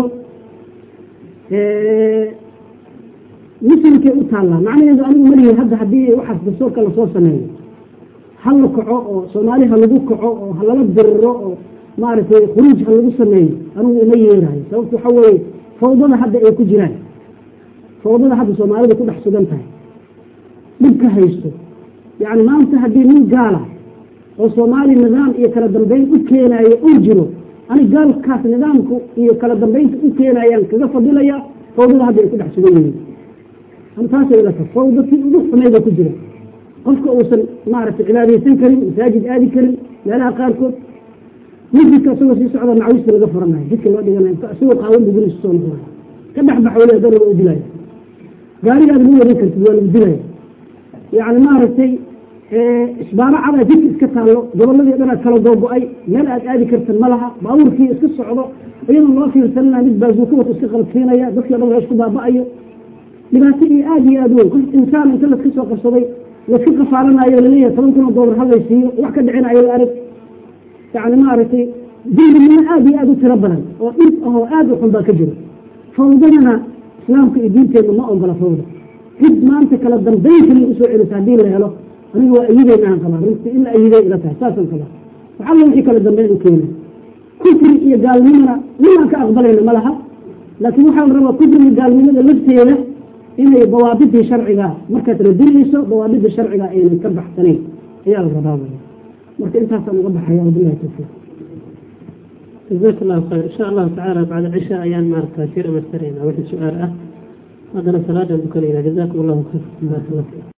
A: muslimkay u taallaa macnaheedu anigu malihi hadda haddii waxaas dastuurka lasoo sameeyo ha la kaco oo soomaali ha lagu kaco oo ha lala diriro oo maaragtay khuruuj ha lagu sameeyo anigu uma yeerayo sababta waxa weeye fawdada hadda ay ku jiraan fawdada hadda soomaalida ku dhex sugan tahay dhibka haysto yacni maanta haddii nin gaala oo soomaali nidaam iyo kala dambeyn u keenaayo uu jiro ani gaalkaas nidaamku iyo kala dambeynta u keenayaan kaga fadilaya fawdada hadda ay ku dhex sugan yihiin taasay ila tahay fawda si ugu xumayda ku jira qofka uusan maaragtay cibaadaysan karin masaajid aadi karin meelaha qaarkood masjidka isagoo sii socda macawista laga furanayo jidka loo dhiganayo isagoo qaawan buu guriisa soo noqonaya ka dhex bax weli dan laga dilaya gaarigaad ma wadan kartid waa lagu dilaya yacni maaragtay isbaaro cadaa jidka iska taallo gobolladii dhanaad kala googo-ay meel aad aadi kartan ma laha baabuurkii iska socdo iyadoo loo fiirsanana mid baazuuka wata iska qalabsiinaya dadkii dhan isku baaba-ayo dhibaato iyo aada iyo aada weyn qof insaan inta laska soo qabsaday laska kafaalanayo laleeyahay toban kun oo doolar halaysiiyo wax ka dhicinayo la arag yani maaragtay dembinimo aada iyo aada u tiro badan oo dhib ahoo aada u xun baa ka jira fawdadana islaamka iyo diinteenna ma ogola fawda cid maanta kala dambeyn kaliya usoo celisa haddii la helo aniga waa ayideyna aan qabaa runtii in la ayiday ila tahay saasaan qabaa waxalla wixii kala dambeyn u keena kufri iyo gaalnimona ninaan ka aqbalayna ma laha laakiin waxaa la rabaa kufriga gaalnimada lafteeda inay dawaabidii sharciga markaad radinayso dawaabidii sharciga aynan ka baxsanayn ayaa la rabaa marka intaasaan uga baxaya wabilahi tawfiiq
B: جزاك الله خير إن شاء الله تعالى بعد العشاء أيام مارك كثير مسترين أو سؤال أه هذا صلاة بكرينا جزاكم الله خير